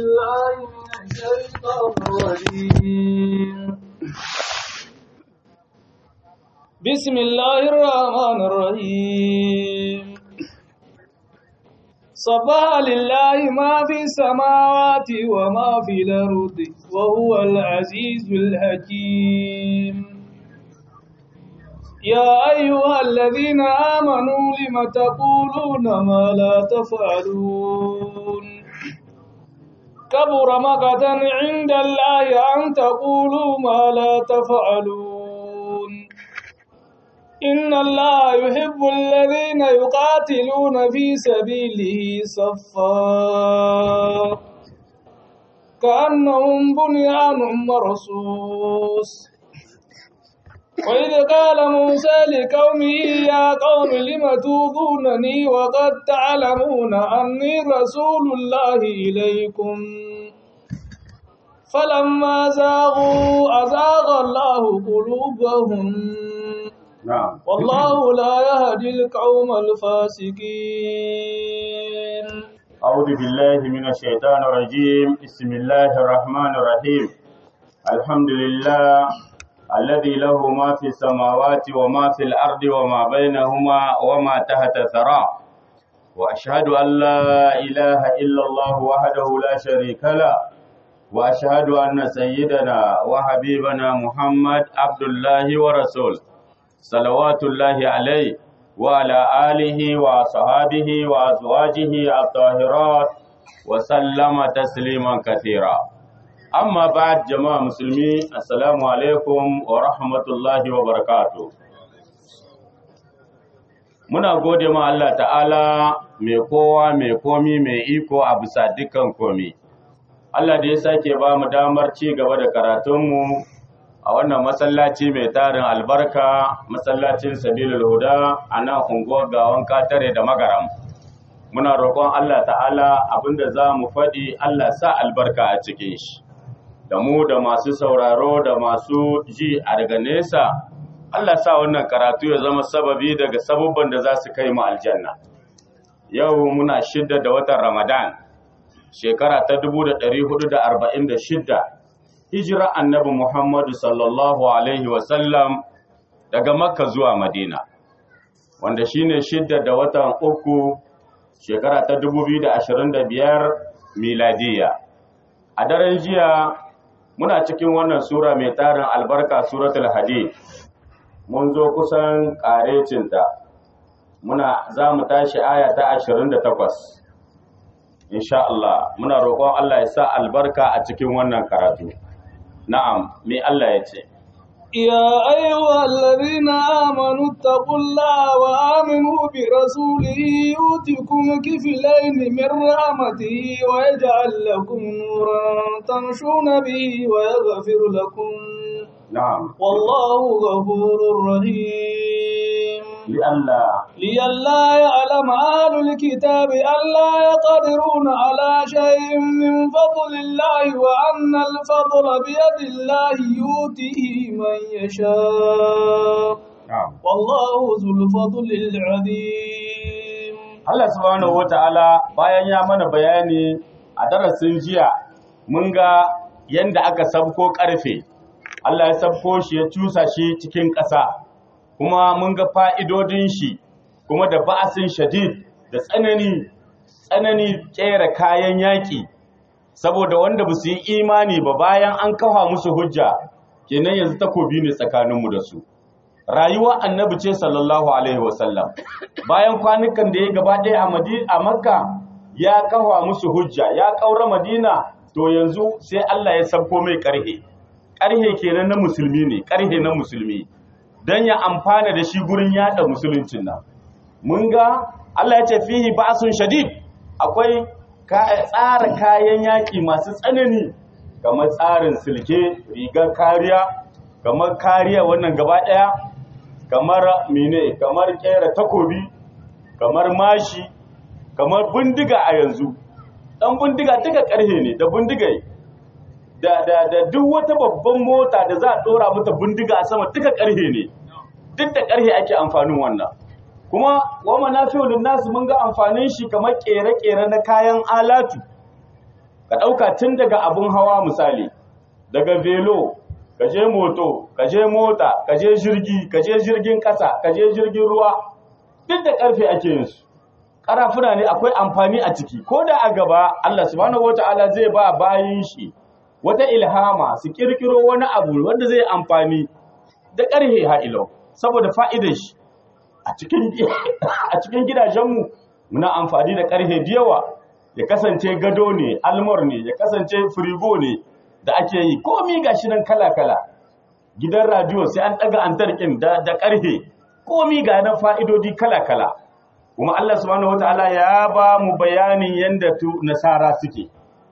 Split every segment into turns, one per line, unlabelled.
بالله من الشيطان الرجيم بسم الله الرحمن الرحيم صبح لله ما في السماوات وما في الأرض وهو العزيز الحكيم يا أيها الذين آمنوا لم تقولون ما لا تفعلون كبر مقتا عند الله أن تقولوا ما لا تفعلون إن الله يحب الذين يقاتلون في سبيله صفا كأنهم بنيان مرصوص وإذ قال موسى لقومه يا قوم لم توذونني وقد تعلمون أني رسول الله إليكم فلما زاغوا أزاغ الله قلوبهم
نعم
والله لا يهدي القوم الفاسقين
أعوذ بالله من الشيطان الرجيم بسم الله الرحمن الرحيم الحمد لله الذي له ما في السماوات وما في الأرض وما بينهما وما تحت الثرى وأشهد أن لا إله إلا الله وحده لا شريك له وأشهد أن سيدنا وحبيبنا محمد عبد الله ورسوله صلوات الله عليه وعلى آله وصحابه وأزواجه الطاهرات وسلم تسليما كثيرا أما بعد جماعة مسلمين السلام عليكم ورحمة الله وبركاته muna gode ma Allah ta'ala mai kowa mai komi mai iko a bisa dukkan komi Allah da ya sake ba mu damar ci gaba da karatunmu a wannan masallaci mai tarin albarka masallacin sabilul huda a nan unguwar gawan katare da magaram muna roƙon Allah ta'ala abinda za mu faɗi Allah sa albarka a cikin shi da mu da masu sauraro da masu ji a daga nesa Allah sa wannan karatu ya zama sababi daga sabubban da za su kai mu aljanna yau muna shidda da watan ramadan shekara ta 1446 hijira annabi Muhammadu sallallahu Alaihi wasallam daga Makka zuwa Madina, wanda shine shidda da watan uku shekara ta 2025 miladiya. A daren jiya muna cikin wannan Sura mai tarin albarka Suratul Hadid, mun zo kusan ƙarecinta, muna za mu tashi aya ta 28. Insha Allah, muna roƙon Allah ya sa albarka a cikin wannan karatu. Na'am, me Allah ya ce,
يا أيها الذين آمنوا اتقوا الله وآمنوا برسوله يؤتكم كفلين من رحمته ويجعل لكم نورا تمشون به ويغفر لكم
Na'am,
والله غفور رحيم
li'alla
لئلا يعلم أهل الكتاب ألا يقدرون على شيء من فضل الله وأن الفضل بيد الله يؤتيه من يشاء
Na'am.
والله ذو الفضل العظيم
Allah subhanahu wata'ala bayan ya mana bayani a darasin jiya mun ga yanda aka sabko karfe Allah ya sabko shi ya cusa shi cikin ƙasa kuma mun ga fa'idodin shi kuma da ba'asin shadid da tsanani tsanani kera kayan yaƙi saboda wanda ba su yi imani ba bayan an kafa musu hujja kenan yanzu takobi ne tsakaninmu da su rayuwa annabi ce sallallahu alaihi wasallam bayan kwanukan da ya gaba ɗaya a Madi- a makka ya kafa musu hujja ya ƙaura madina to yanzu sai Allah ya sabko mai ƙarhe ƙarhe kenan na musulmi ne ƙarhe na musulmi don ya amfana da shi gurin yada musuluncin nan mun ga Allah ya ce fihi ba'sun shadid akwai ka- tsara kayan yaƙi masu tsanani kamar tsarin silke rigar kariya kamar kariya wannan gaba ɗaya kamar mine kamar kera takobi kamar mashi kamar bindiga a yanzu dan bindiga duka karhe ne da bindigai da da da duk wata babban mota da za a dora mata bindiga a sama duka karhe ne duk da karhe ake amfanin wannan kuma wa manafi'u linnas mun ga amfanin shi kamar kere-kere na kayan alatu ka ɗauka tun daga abun hawa misali daga velo ka je moto ka je mota ka je jirgi ka je jirgin ƙasa ka je jirgin ruwa duk da ƙarfe ake yin su ƙarafuna ne akwai amfani a ciki ko da a gaba Allah subhanahu wata'ala zai ba bayin shi wata ilhama su kirkiro wani abu wanda zai amfani da ƙarhe ha'ilau saboda fa'idar shi a cikin gidajenmu muna amfani da ƙarhe da yawa ya kasance gado ne almor ne ya kasance firigo ne da ake yi komi ga shi nan kala-kala gidan radiyo sai an ɗaga antarkin da ƙarhe komi ga nan fa'idodi kala-kala kuma Allah subhanahu wata'ala ya ba mu bayanin yadda nasara suke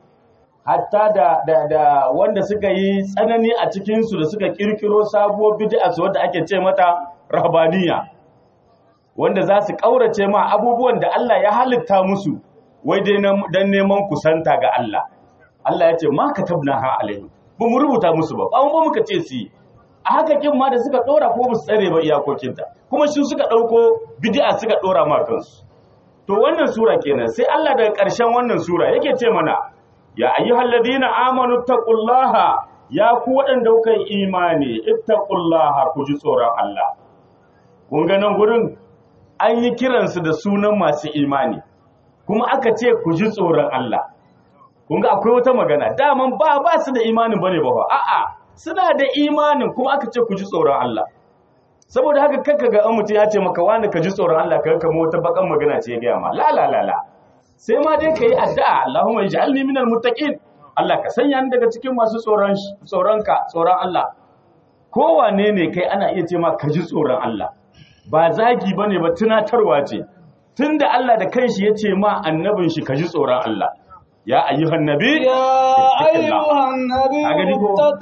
hatta da, da, da wanda suka yi tsanani a cikinsu da suka kirkiro sabuwar bid'a su wadda ake ce mata rahabaniya wanda za su ƙaurace ma abubuwan da Allah ya halitta musu wai dai don neman kusanta ga Allah Allah ya ce ma ka tabna ha alaihi ba mu rubuta musu ba ba mu muka ce su yi a haka kin ma da suka ɗora ko ba su tsare ba iyakokinta kuma shi suka ɗauko bid'a suka ɗora ma kansu to wannan sura kenan sai Allah daga ƙarshen wannan sura yake ce mana ya ayyuhal ladina amanu taqullaha ya ku waɗanda kuka yi imani ittaqullaha ku ji tsoron Allah kun ga nan gurin an yi kiransu da sunan masu imani kuma aka ce ku ji tsoron Allah kun ga akwai wata magana daman ba ba su da imanin bane ba a'a suna da imanin kuma aka ce ku ji tsoron Allah saboda haka kanka ga an mutum ya ce maka wani ka ji tsoron Allah ka kama wata bakan magana ce ya gaya ma la la la la sai ma dai ka yi addu'a Allahumma ij'alni minal muttaqin Allah ka sanya ni daga cikin masu tsoron tsoronka tsoron Allah kowane ne kai ana iya ce ma ka ji tsoron Allah ba zagi bane ba tunatarwa ce tunda Allah da kanshi ya ce ma annabin shi ka ji tsoron Allah ya ayyuhan nabi
يا أيها النبي
أغني هو.
اتق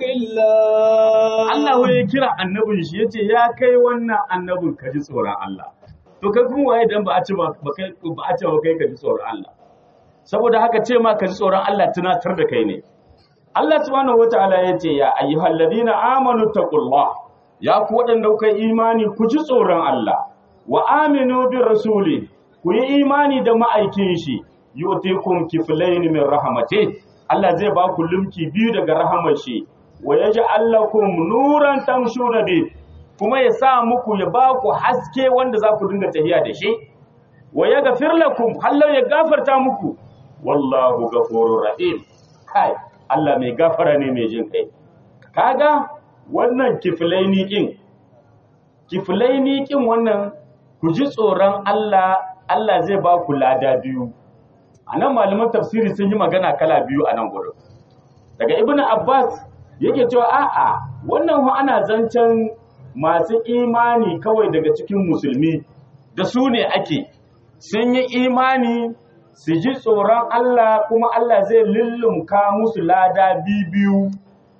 الله
Allah wai ya kira annabin shi yace ya kai wannan annabin ka ji tsoron Allah to kai kuma waye dan ba a ce ba ba kai ba a ce ba kai ka ji tsoron Allah saboda haka ce ma ka ji tsoron Allah tunatar da kai ne Allah subhanahu wataala yace ya ayyuhal ladina amanu taqullah ya ku wadanda kuka yi imani ku ji tsoron Allah wa aminu bir rasuli ku yi imani da ma'aikin shi yutikum kiflayn min rahmati Allah zai ba ku lumki biyu daga rahamar shi wa yaj'al lakum nuran tamshuna bi kuma ya sa muku ya ba ku haske wanda za ku dinga tafiya da shi wa yaghfir lakum hallau ya gafarta muku wallahu ghafurur rahim kai Allah mai gafara ne mai jin kai kaga wannan kiflaini kin kiflaini kin wannan ku ji tsoron Allah Allah zai ba ku lada biyu anan malaman tafsiri sun yi magana kala biyu a nan gurin daga ibnu abbas yake cewa a'a wannan hu ana zancen masu imani kawai daga cikin musulmi da su ne ake sun yi imani su ji tsoron Allah kuma Allah zai lullumka musu lada biyu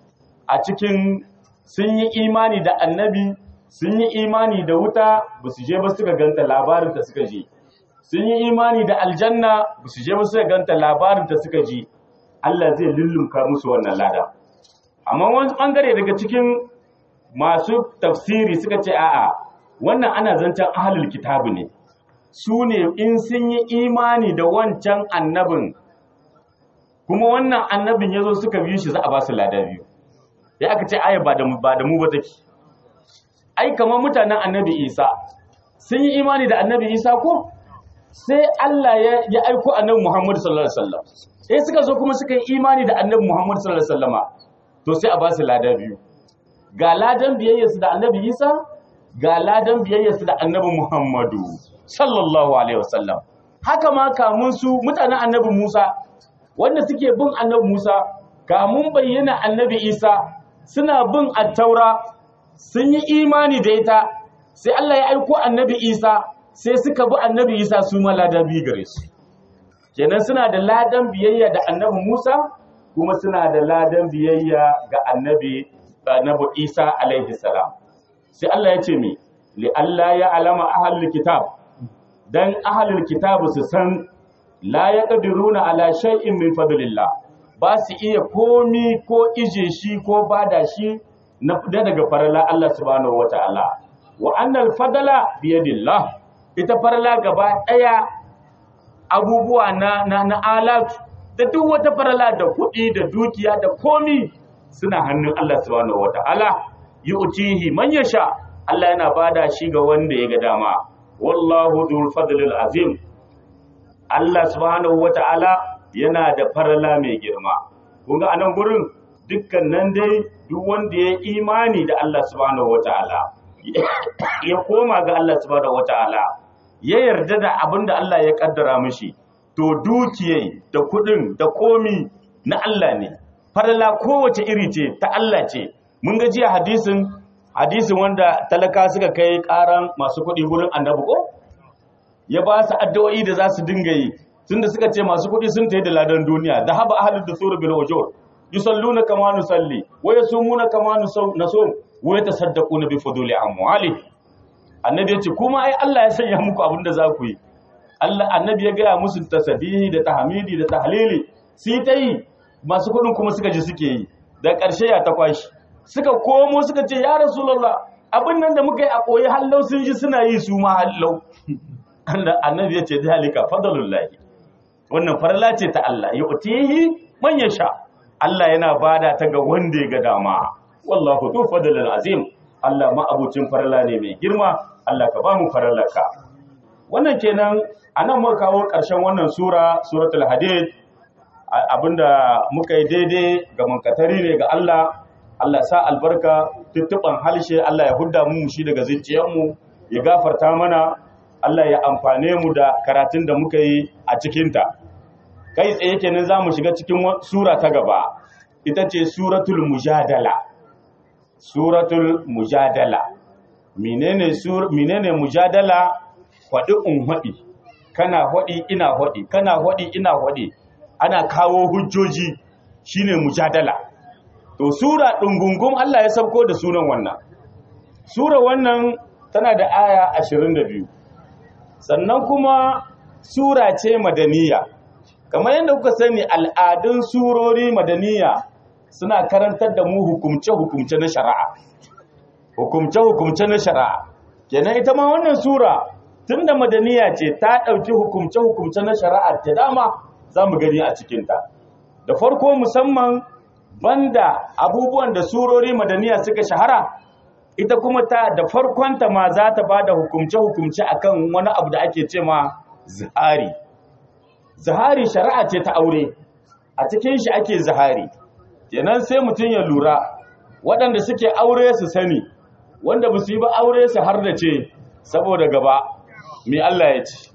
a cikin sun yi imani da annabi sun yi imani da wuta ba su je ba suka ganta labarin ta suka ji sun yi imani da aljanna ba su je ba suka ganta labarin ta suka ji Allah zai lullumka musu wannan lada amma wani bangare daga cikin masu tafsiri suka ce a'a wannan ana zancen ahlul kitabu ne su ne in sun yi imani da wancan annabin kuma wannan annabin ya zo suka biyu shi za a ba su lada biyu ya aka ce aya ba da mu ba take ai kamar mutanen annabi isa sun yi imani da annabi isa ko sai Allah ya, ya aiko annabi Muhammad sallallahu alaihi wasallam sai suka zo kuma suka yi imani da annabi Muhammad sallallahu alaihi wasallama to sai a ba su lada biyu ga ladan biyayyarsu da annabi Isa ga ladan biyayyarsu da annabi Muhammadu sallallahu alaihi wasallam haka ma kamun su mutanen annabi Musa wanda suke bin annabi Musa kamun bayyana annabi Isa suna bin attaura sun yi imani da ita sai Allah ya aiko annabi Isa sai suka bi annabi Isa su ma ladan biyu gare su kenan suna da ladan biyayya da annabi Musa kuma suna da ladan biyayya ga annabi annabi Isa alaihi salam sai Allah ya ce mi li Allah ya alama ahlul kitab dan ahlul kitab su san la yaqdiruna ala shay'in min fadlillah ba su iya komi ko ije shi ko bada shi na daga farala Allah subhanahu wataala wa annal fadala biyadillah ita farala gaba daya abubuwa na na, na alat da duk wata farala da kuɗi da dukiya da komi suna hannun Allah subhanahu wata'ala yu'tihi man yasha Allah yana bada shi ga wanda ya ga dama wallahu dhul fadlil azim Allah subhanahu wata'ala yana da farala mai girma kun ga anan gurin dukkan nan dai duk wanda ya imani da Allah subhanahu wata'ala ya koma ga Allah subhanahu wata'ala ya yarda da abin da Allah ya kaddara mishi to dukiyai da kudin da komi na Allah ne farala kowace iri ce ta Allah ce mun ga jiya hadisin hadisin wanda talaka suka kai karan masu kudi gurin annabi ko ya ba su addu'o'i da za su dinga yi tunda suka ce masu kudi sun tayi da ladan duniya da haba ahlud dusur bil wujur yusalluna kama nusalli wa yasumuna kama nasum wa yatasaddaquna bi fuduli amwali annabi ya ce kuma ai Allah ya sanya muku abin da za ku yi Allah annabi ya gaya musu tasbihi da tahmidi da tahlili sai ta yi masu kudin kuma suka ji suke yi da ƙarshe ya ta kwashi suka komo suka ce ya rasulullah abin nan da muka yi a koyi hallau sun ji suna yi su ma hallau annabi ya ce zalika fadlullahi wannan farla ce ta Allah ya utihi man yasha Allah yana bada ta ga wanda ya ga dama wallahu tu fadlul azim Allah ma abucin farla ne mai girma Allah ka ba mu farallaka wannan kenan anan muka kawo ƙarshen wannan sura suratul hadid abinda muka yi daidai ga mankatari ne ga Allah Allah sa albarka tuttuban halshe Allah ya hudda mu shi daga zuciyarmu ya gafarta mana Allah ya amfane mu da karatun da muka yi a cikinta kai tsaye kenan za mu shiga cikin sura ta gaba ita ce suratul mujadala suratul mujadala menene sur menene mujadala hwadi un hwadi kana hwadi ina hwadi kana hwadi ina hwadi ana kawo hujjoji shine mujadala to sura dungungum Allah ya sauko da sunan wannan sura wannan tana da aya 22 sannan kuma sura ce madaniya kamar yadda kuka sani al'adun surori madaniya suna karantar da mu hukumce-hukumce na shari'a hukumce-hukumce na shari'a kenan ita ma wannan sura tunda madaniya ce ta ɗauki hukumce-hukumce na shari'a ta dama za mu gani a cikinta da farko musamman banda abubuwan da surori madaniya suka shahara ita kuma ta da farkonta ma za ta ba da hukumce-hukumce akan wani abu da ake ce ma zahari zahari shari'a ce ta aure a cikin shi ake zahari kenan sai mutum ya lura waɗanda suke aure su sani wanda ba su yi ba aure su har da ce saboda gaba mai Allah ya ce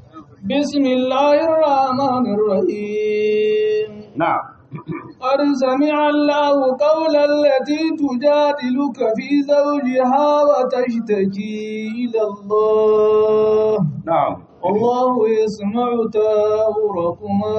bismillahirrahmanirrahim
na
قد سمع الله قول التي تجادلك في زوجها وتشتكي إلى الله
na'am
والله يسمع تاوركما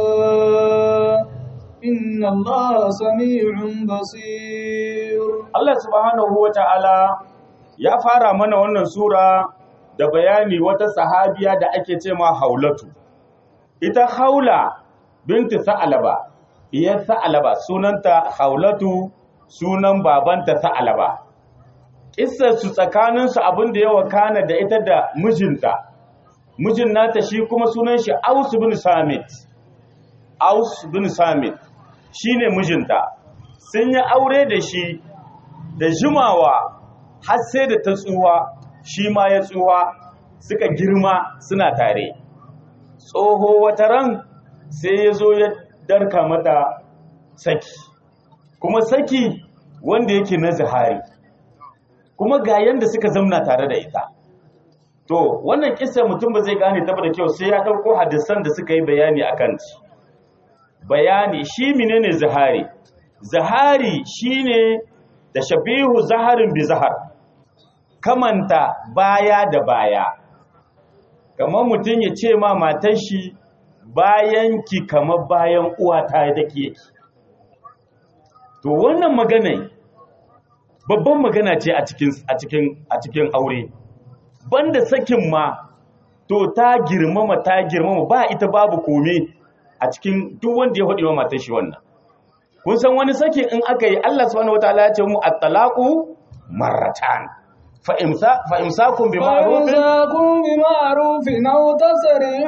إن الله سميع بصير
Allah subhanahu wa ta'ala ya fara mana wannan sura da bayani wata sahabiya da ake ce ma haulatu. Ita haula binti sa'alaba, iyar sa'alaba sunanta haulatu sunan babanta sa'alaba. Ƙissarsu tsakaninsu abin da ya wakana da ita da mijinta, mijin nata shi kuma sunan shi Aus bin Samit. Aus bin Samit shi ne mijinta, sun yi aure da shi da jimawa har sai da ta tsuwa shi ma ya tsuwa suka girma suna tare tsoho wata ran sai ya zo ya darka mata saki kuma saki wanda yake na zahari kuma ga yanda suka zamna tare da ita to wannan kisa mutum ba zai gane ta da kyau sai ya ɗauko hadisan da suka yi bayani a kan bayani shi menene zahari zahari shine da shabihu zaharin bi zahar kamanta baya da baya kamar mutum ya ce ma matan shi bayan ki kamar bayan uwata da ke yake to wannan magana babban magana ce a cikin a cikin a cikin aure banda sakin ma to ta girmama ta girmama ba ita babu kome a cikin duk wanda ya faɗi wa matan shi wannan kun san wani sakin in aka yi Allah subhanahu wataala ya ce mu at-talaqu marratan fa imsa fa imsakun bi ma'rufin
فإمساكم بمعروف أو تسريح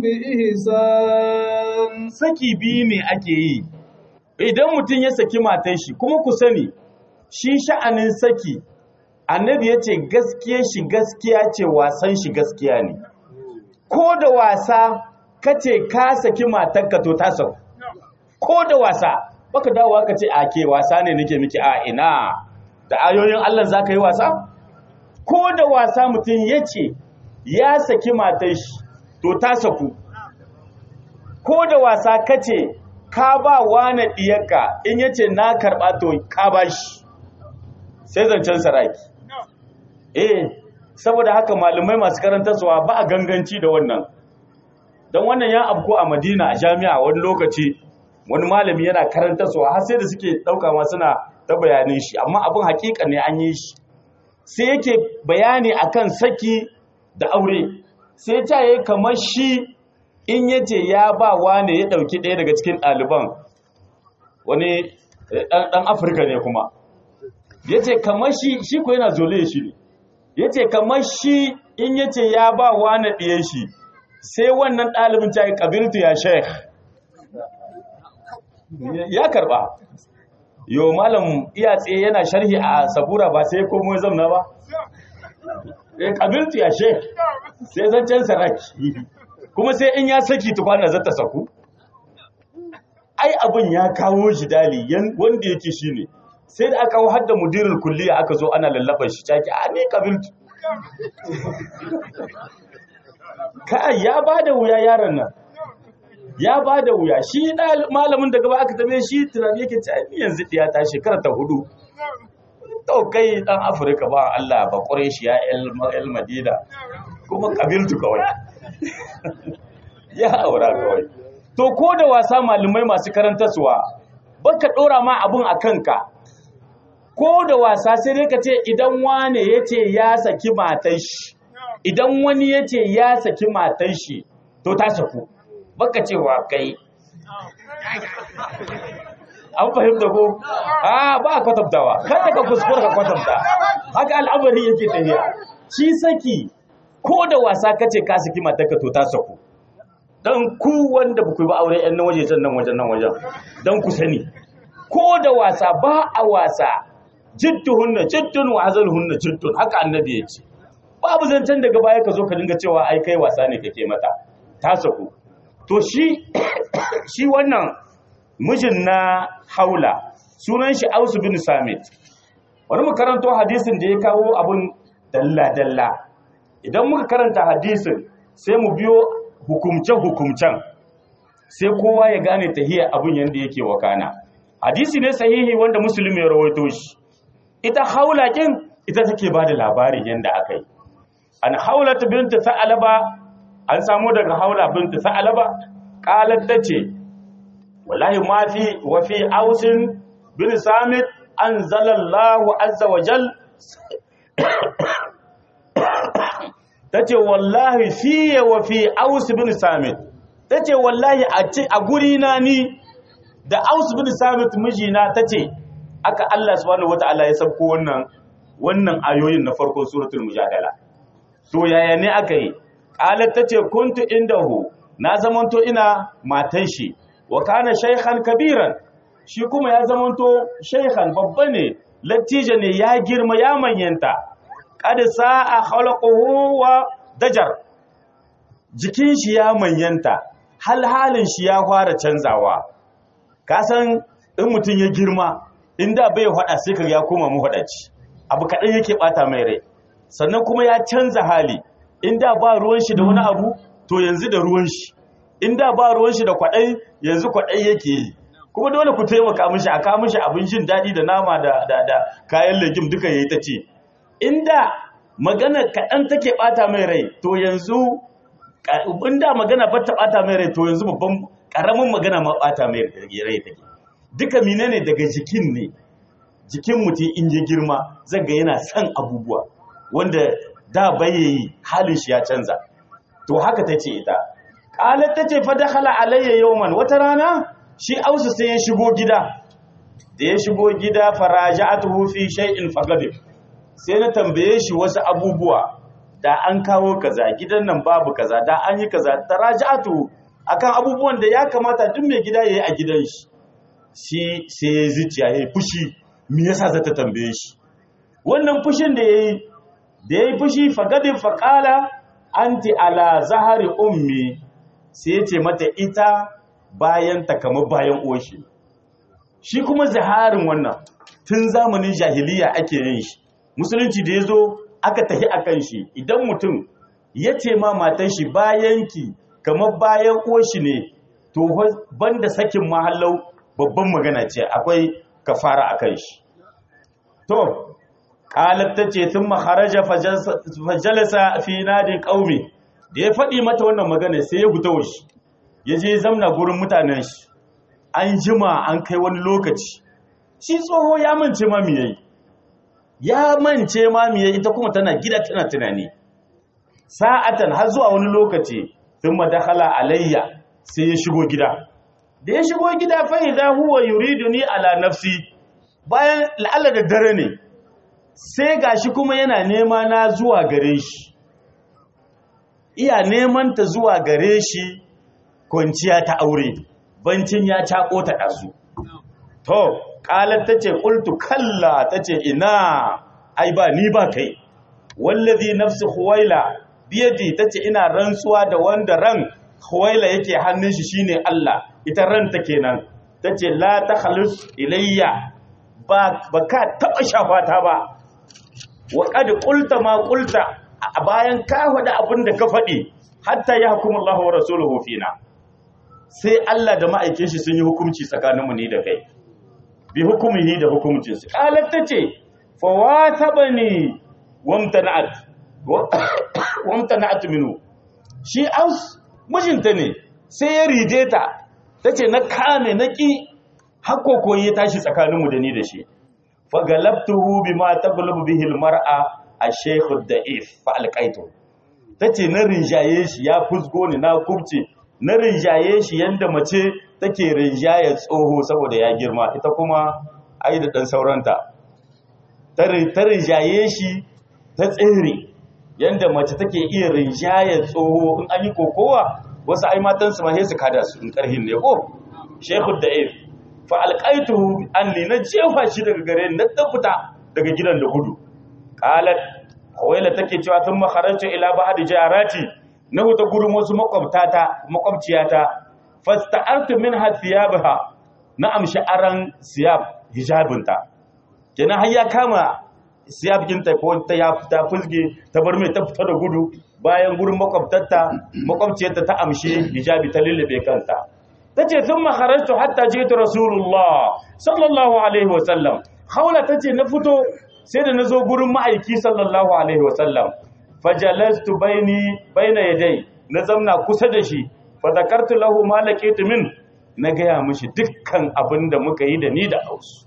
بإحسان
saki biyu ne ake yi idan mutum ya saki matan shi kuma ku sani shi sha'anin saki annabi ya ce gaskiya shi gaskiya ce wasan shi gaskiya ne ko da wasa kace ka saki matarka to ta sauku ko da wasa baka dawowa ka ce a ke wasa ne nake miki a ina da ayoyin Allah za ka yi wasa ko da wasa mutum ya ce ya saki matar shi to ta saku ko da wasa kace ka ba wani diyarka in yace na karba to ka ba shi sai zancen saraki eh saboda haka malumai masu karantarwa ba a ganganci da wannan don wannan ya abko a madina a jami'a wani lokaci wani malami yana karantarwa har sai da suke ɗauka ma suna ta bayanin shi amma abin hakika ne an yi shi sai yake bayani akan saki da aure sai ta yi kamar shi in yace ya ba wane ya ɗauki ɗaya daga cikin ɗaliban wani ɗan afirka ne kuma ya ce kamar shi shi ko yana zole shi ne ya ce kamar shi in ya ce ya ba wane ɗiye shi sai wannan ɗalibin ta yi ƙabiltu ya sheikh ya karɓa yau malam iya tsaye yana sharhi a sabura ba sai komo ya zamna ba ƙabiltu ya sheikh sai zancen saraki kuma sai in ya saki tukwana zata saku ai abin ya kawo shi dali wanda yake shi ne sai da aka har da mudirin kulliya aka zo ana lallaban shi caki a ne kabiltu kai ya ba da wuya yaron nan ya ba da wuya shi malamin da gaba aka tabe shi tunani yake ci ai yanzu ɗiya ta shekara ta hudu to kai dan afirka ba Allah ba ƙure shi ya el madina kuma kabiltu kawai ya aura kawai to ko da wasa malamai masu karantarsuwa baka ɗora ma abun a kanka ko da wasa sai dai ka ce idan wane ya ce ya saki matan shi idan wani ya ce ya saki matan shi to ta saku baka cewa kai an fahimta ko a ba a kwatantawa kada ka kuskura ka kwatanta haka al'amari yake tafiya shi saki ko da wasa kace ka saki matarka to ta saku dan ku wanda ba ku ba aure yan nan waje can nan wajen nan wajen dan ku sani ko da wasa ba a wasa jidduhunna jiddun wa hazalhunna jiddun haka annabi ya ce babu zancen daga baya ka zo ka dinga cewa ai kai wasa ne kake mata ta saku to shi shi wannan mijin na haula sunan shi Ausu bin Samit wani mu karanto hadisin da ya kawo abun dalla dalla idan muka karanta hadisin sai mu biyo hukumce hukumcen sai kowa ya gane tahiyar abun yanda yake wakana hadisi ne sahihi wanda musulmi ya rawaito shi ita haula kin ita take ba da labarin yanda aka yi an haula ta binta sa'alaba an samu daga haula binta sa'alaba qalat tace wallahi ma fi wa fi ausin bin samit anzalallahu azza wa jal tace wallahi fi wa fi aus bin samit tace wallahi a guri na ni da aus bin samit mijina tace aka Allah subhanahu wataala ya sabko wannan wannan ayoyin na farkon suratul mujadala to yaya ne aka yi qalat tace kuntu indahu na zamanto ina matan shi wa kana shaykhan kabiran shi kuma ya zamanto shaykhan babba ne latija ne ya girma ya manyanta qad sa'a khalquhu wa dajar jikin shi ya manyanta hal halin shi ya fara canzawa ka san in mutum ya girma inda bai hada sai ka ya koma mu hadaci abu kadan yake bata mai rai sannan kuma ya canza hali inda ba ruwan shi da wani abu to yanzu da ruwan shi inda ba ruwan shi da kwadai yanzu kwadai yake yi kuma dole ku taimaka mishi a kawo mishi abin jin daɗi da nama da da da kayan legim duka yayi ta ce inda magana kaɗan take ɓata mai rai to yanzu inda magana ba ta ɓata mai rai to yanzu babban ƙaramin magana ma ɓata mai rai take duka menene daga jikin ne jikin mutum in ya girma zaga yana son abubuwa wanda da bayayi halin shi ya canza to haka ta ce ita ƙalar ta ce fa dakhala alayya yawman wata rana shi ausu sai ya shigo gida da ya shigo gida faraja'atuhu fi shay'in fagadib sai na tambaye shi wasu abubuwa da an kawo kaza gidan nan babu kaza da an yi kaza taraja'atu akan abubuwan da ya kamata duk mai gida yayi a gidan shi shi sai ya zuciya yayi fushi me yasa zata tambaye shi wannan fushin da yayi da yayi fushi fagadin faqala anti ala zahari ummi sai ya ce mata ita bayan ta kamar bayan uwashi shi kuma zaharin wannan tun zamanin jahiliya ake yin shi musulunci da ya zo aka tafi a kan shi idan mutum ya ce ma matan shi bayan ki kamar bayan uwashi ne to banda sakin mahallau babban magana ce akwai kafara a kan shi to qalat tace thumma kharaja fajalasa fi nadin qaumi da ya faɗi mata wannan magana sai ya fita washi ya je zamna gurin mutanen shi an jima an kai wani lokaci shi tsoho ya mance ma me yayi ya mance ma me yayi ita kuma tana gida tana tunani sa'atan har zuwa wani lokaci thumma dakhala alayya sai ya shigo gida da ya shigo gida fa idza huwa yuriduni ala nafsi bayan la'alla da dare ne sai gashi kuma yana nema na zuwa gare shi iya neman ta zuwa gare shi kwanciya ta aure bancin ya cako ta ɗazu to ƙalar ta ce ƙultu kalla ta ce ina ai ba ni ba kai wallazi nafsi huwaila biyadi ta ce ina rantsuwa da wanda ran huwaila yake hannun shi shine Allah ita ranta kenan ta ce la ta halus ilayya ba ka taɓa shafata ba wa qad qulta ma qulta a bayan ka faɗi abin da ka faɗi hatta ya hukumu Allah wa rasuluhu fina sai Allah da ma'aikin shi sun yi hukunci tsakaninmu ni da kai bi hukumihi da hukumcin su qalat tace fa watabani wamtana'at wamtana'at minhu shi aus mijinta ne sai ya rije ta tace na kame na ki hakko ya tashi tsakaninmu da ni da shi fa galabtuhu bima taglabu bihi almar'a ash-shaykh ad-da'if fa alqaitu tace na rinjaye shi ya fusgo ni na kubce na rinjaye shi yanda mace take rinjaye tsoho saboda ya girma ita kuma ai da dan sauranta ta rinjaye shi ta tsere yanda mace take iya rinjaye tsoho in an yi kokowa wasu ai matan su ma sai su kada su in karhin ne ko shekhu da'if fa alqaituhu anni na jefa shi daga gare ni na tafuta daga gidan da gudu qalat hawaila take cewa tun makharajtu ila ba'd jarati na huta gurin wasu makwabtata makwabciyata fasta'artu minha thiyabaha na amshi aran siyab hijabinta kenan har ya kama siyab kinta ko ta ya fita fusge ta bar mai ta fita da gudu bayan gurin makwabtarta makwabciyarta ta amshi hijabi ta lullube kanta tace thumma kharajtu hatta jitu rasulullah sallallahu alaihi wasallam haula tace na fito sai da nazo gurin ma'aiki sallallahu alaihi wasallam fajalastu baini baina yadai na zamna kusa da shi fa zakartu lahu ma laqitu min na gaya mishi dukkan abin da muka yi da ni da Aus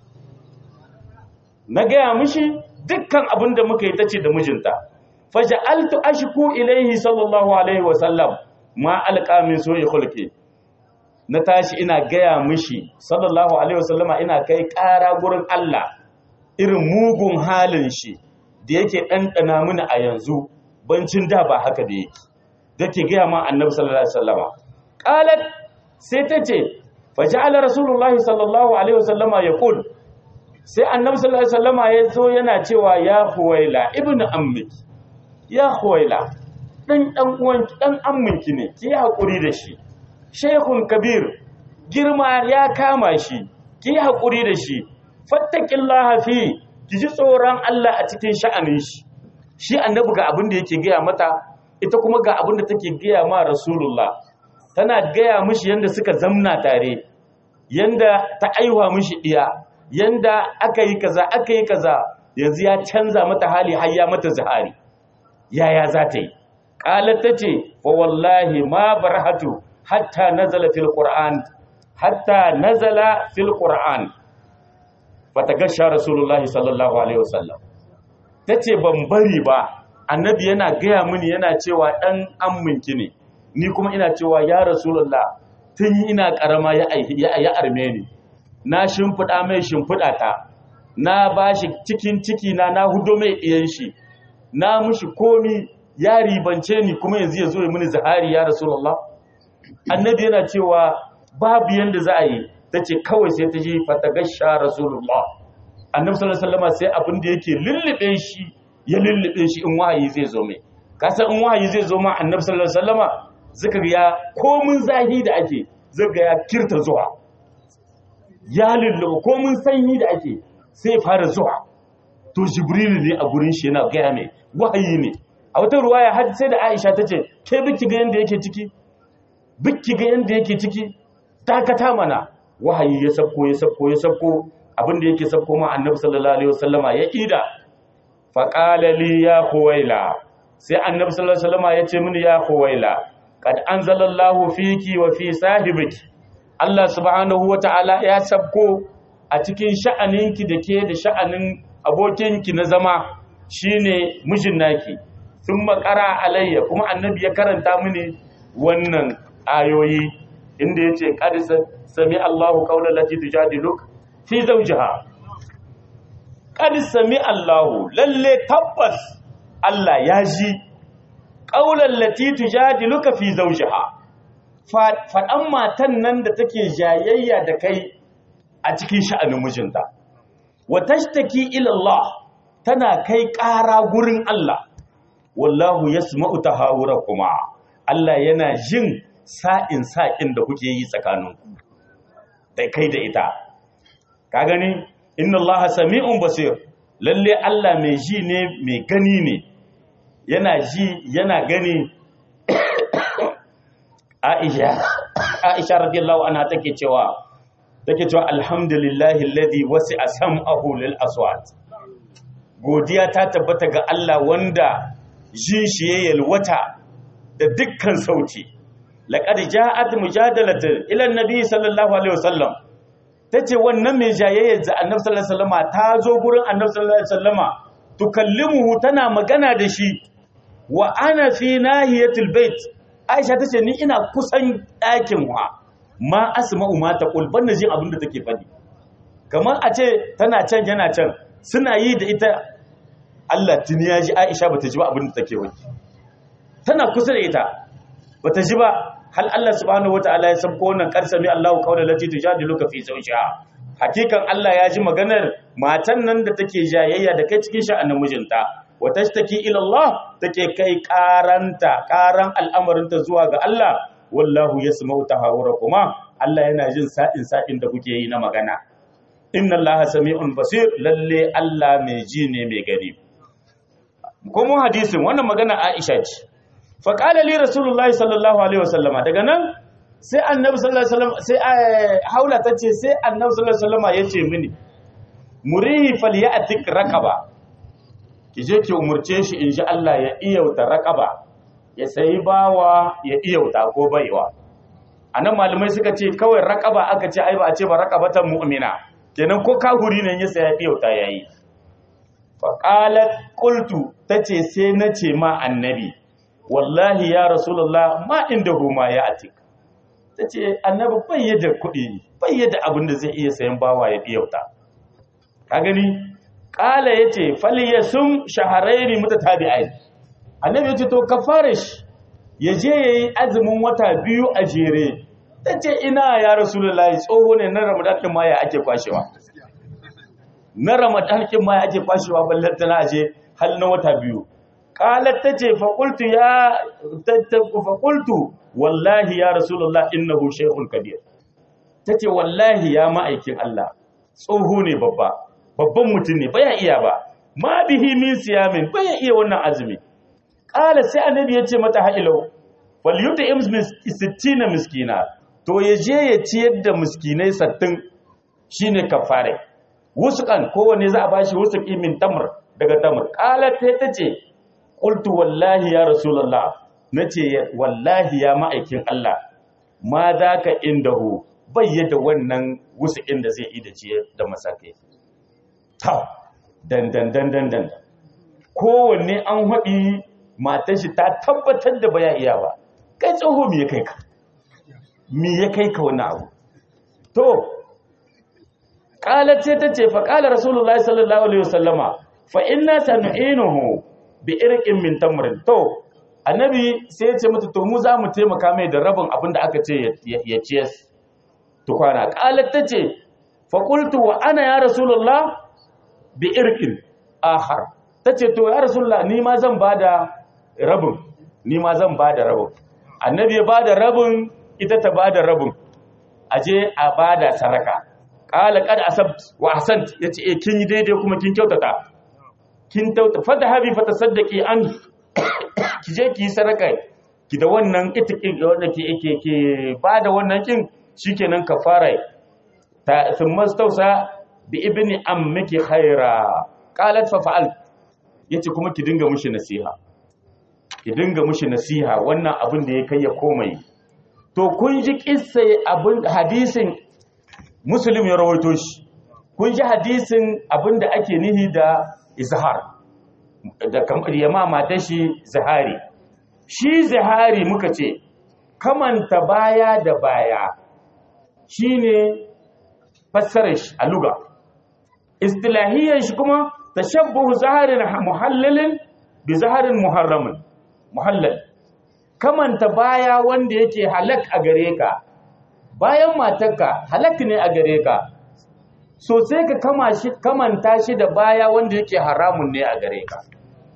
na gaya mishi dukkan abin da muka yi tace da mijinta faja'altu ashku ilayhi sallallahu alaihi wasallam ma alqa min su'i khulqi na tashi ina gaya mishi sallallahu alaihi wasallama ina kai ƙara gurin Allah irin mugun halin shi da yake ɗanɗana mini a yanzu bancin da ba haka da yake da ke gaya ma annabi sallallahu alaihi wasallama qalat sai ta ce faja'ala rasulullahi sallallahu alaihi wasallama yaqul sai annabi sallallahu alaihi wasallama ya zo yana cewa ya huwaila ibnu ammiki ya huwaila dan dan uwan dan amminki ne ki hakuri da shi shaykhun kabir girma ya kama shi ki hakuri da shi fattaqillaha fi ki ji tsoron Allah a cikin sha'anin shi shi annabi ga abin da yake gaya mata ita kuma ga abin da take gaya ma rasulullah tana gaya mishi yanda suka zamna tare yanda ta aiwa mishi diya yanda aka yi kaza aka yi kaza yanzu ya canza mata hali har ya mata zahari yaya za ta yi qalat tace fa wallahi ma barhatu hatta nazala fil qur'an hatta nazala fil qur'an fatagasha rasulullahi sallallahu alaihi wasallam tace ban bari ba annabi yana gaya mini yana cewa dan amminki ne ni kuma ina cewa ya rasulullah tun ina karama ya ya arme ni na shimfida mai shimfida ta na bashi cikin ciki na na hudo mai iyan shi na mushi komi ya ribance ni kuma yanzu ya zo ya mini zahari ya rasulullah annabi yana cewa babu yanda za a yi ta ce kawai sai ta ji fatagasha rasulullah annabi sallallahu alaihi wasallam sai abin da yake lullube shi ya lullube shi in wahayi zai zo mai kasan in wahayi zai zo ma annabi sallallahu alaihi wasallama zaka ga ya komun zahi da ake zaka ya kirta zuwa ya lullube komun sanyi da ake sai fara zuwa to jibrilu ne a gurin shi yana gaya mai wahayi ne a wata ruwaya har sai da aisha ta ce ke biki ga yanda yake ciki biki ga yanda yake ciki dakata mana wahayi ya sabko ya sabko ya sabko abinda yake sabko ma annabi sallallahu alaihi wasallama ya ida faqala li ya khuwaila sai annabi sallallahu alaihi wasallama ya ce mini ya khuwaila qad anzalallahu fiki wa fi sahibiki Allah subhanahu wataala ya sabko a cikin sha'aninki da ke da sha'anin abokinki na zama shine mijin naki sun makara alayya kuma annabi ya karanta mini wannan ayoyi inda ya ce ƙadisa sami Allahu ƙaunar lati tujadiluk fi zaujiha ƙadisa sami Allahu lalle tabbas Allah ya ji ƙaunar lati tujadiluka fi zaujiha faɗan matan nan da take jayayya da kai a cikin sha'anin mijinta wa tashtaki ila Allah tana kai ƙara gurin Allah wallahu yasma'u tahawurakuma Allah yana jin sa'in sa'in da kuke yi tsakaninku da kai da ita ka gani inna Allah sami'un basir lalle Allah mai ji ne mai gani ne yana ji yana gani Aisha Aisha radiyallahu anha take cewa take cewa alhamdulillahi alladhi wasi'a sam'ahu lil aswat godiya ta tabbata ga Allah wanda jin shi ya yalwata da dukkan sauti laqad ja'at mujadalatu ila annabi sallallahu alaihi wasallam tace wannan mai jayayyar da annabi sallallahu alaihi wasallama ta zo gurin annabi sallallahu alaihi wasallama tukallimuhu tana magana da shi wa ana fi nahiyatil bait aisha tace ni ina kusan ɗakin wa ma asma'u ma taqul ban jin abin da take faɗi kamar a ce tana can yana can suna yi da ita Allah tuni ya ji Aisha bata ji ba abin da take wani tana kusa da ita bata ji ba hal Allah subhanahu wataala ya sabko wannan karsami Allahu qawla lati tujadiluka fi zawjiha hakikan Allah ya ji maganar matan nan da take jayayya da kai cikin sha'anin mijinta wa tashtaki ila Allah take kai karanta karan al'amarinta zuwa ga Allah wallahu yasma'u tahawurakuma Allah yana jin sa'in sa'in da kuke yi na magana inna Allah sami'un basir lalle Allah mai ji ne mai gani kuma hadisin wannan magana Aisha ce fa qala li rasulullahi sallallahu alaihi wasallama daga nan sai annabi sallallahu alaihi wasallam sai haula tace sai annabi sallallahu alaihi wasallama yace mini murihi falyatik raqaba kije ki umurce shi inji Allah ya iyauta raqaba ya sayi bawa ya iyauta ko baiwa anan malamai suka ce kawai raqaba aka ce ai ba a ce ba raqabatan mu'mina kenan ko kahuri ne ya saya iyauta yayi faƙalat ƙultu ta ce sai na ce ma annabi wallahi ya rasulullah ma inda huma ya atik ta ce annabi bayyada kuɗi bayyada abin da zai iya sayan bawa ya ɗiyauta ka gani ƙala ya ce faliya sun shaharairi muta tabi'ai annabi ya ce to ka fara shi ya je ya yi azumin wata biyu a jere ta ce ina ya rasulullah tsoho ne na ramadan ɗin ma ya ake kwashewa na ramadan kin ma ake kwashewa ballar tana aje hal na wata biyu qalat tace fa qultu ya fa qultu wallahi ya rasulullah innahu shaykhun kabir tace wallahi ya ma'aikin Allah tsoho ne babba babban mutum ne baya iya ba ma bihi min siyamin baya iya wannan azumi qala sai annabi ya ce mata ha'ilau wal yut'im 60 miskina to yaje ya ciyar da miskinai 60 shine kafare wusukan kowanne za a bashi wusuki min tamr daga tamr qalat ta ce qultu wallahi ya rasulullah nace wallahi ya ma'aikin Allah ma zaka indahu bayyada wannan wusukin da zai yi da ciye da masakai ta dan dan dan dan dan kowanne an haɗi matar shi ta tabbatar da baya iya ba kai tsoho me ya kai ka me ya kai ka wannan abu to qalat sai tace fa qala rasulullahi sallallahu alaihi wasallama fa inna sanu'inuhu bi irqin min tamrin to annabi sai ya ce mata to mu za mu taimaka mai da rabin abin da aka ce ya ciyas tukwana qalat tace fa qultu wa ana ya rasulullah bi irqin akhar tace to ya rasulullah ni ma zan bada rabin ni ma zan bada rabin annabi ya bada rabin ita ta bada rabin aje a bada saraka qala qad asabt wa ahsant yace eh kin yi daidai kuma kin kyautata kin tauta fata habi fata saddaki an ki je ki yi saraka ki da wannan itikin wanda ke ke ke bada wannan kin shikenan kafara ta thumma stausa bi ibni ammiki khaira qalat fa fa'al yace kuma ki dinga mushi nasiha ki dinga mushi nasiha wannan abin da ya kai ya komai to kun ji kissa abin hadisin muslim ya rawaito shi kun ji hadisin abin da ake nihi da izhar da kamar yama mata shi zahari shi zahari muka ce kamanta baya da baya shine fassarar shi a luga istilahiyar shi kuma tashabbuhu zaharin muhallalin bi zaharin muharramin muhallal kamanta baya wanda yake halak a gare ka bayan matarka halak ne a gare ka so sai ka kama shi kamanta shi da baya wanda yake haramun ne a gare ka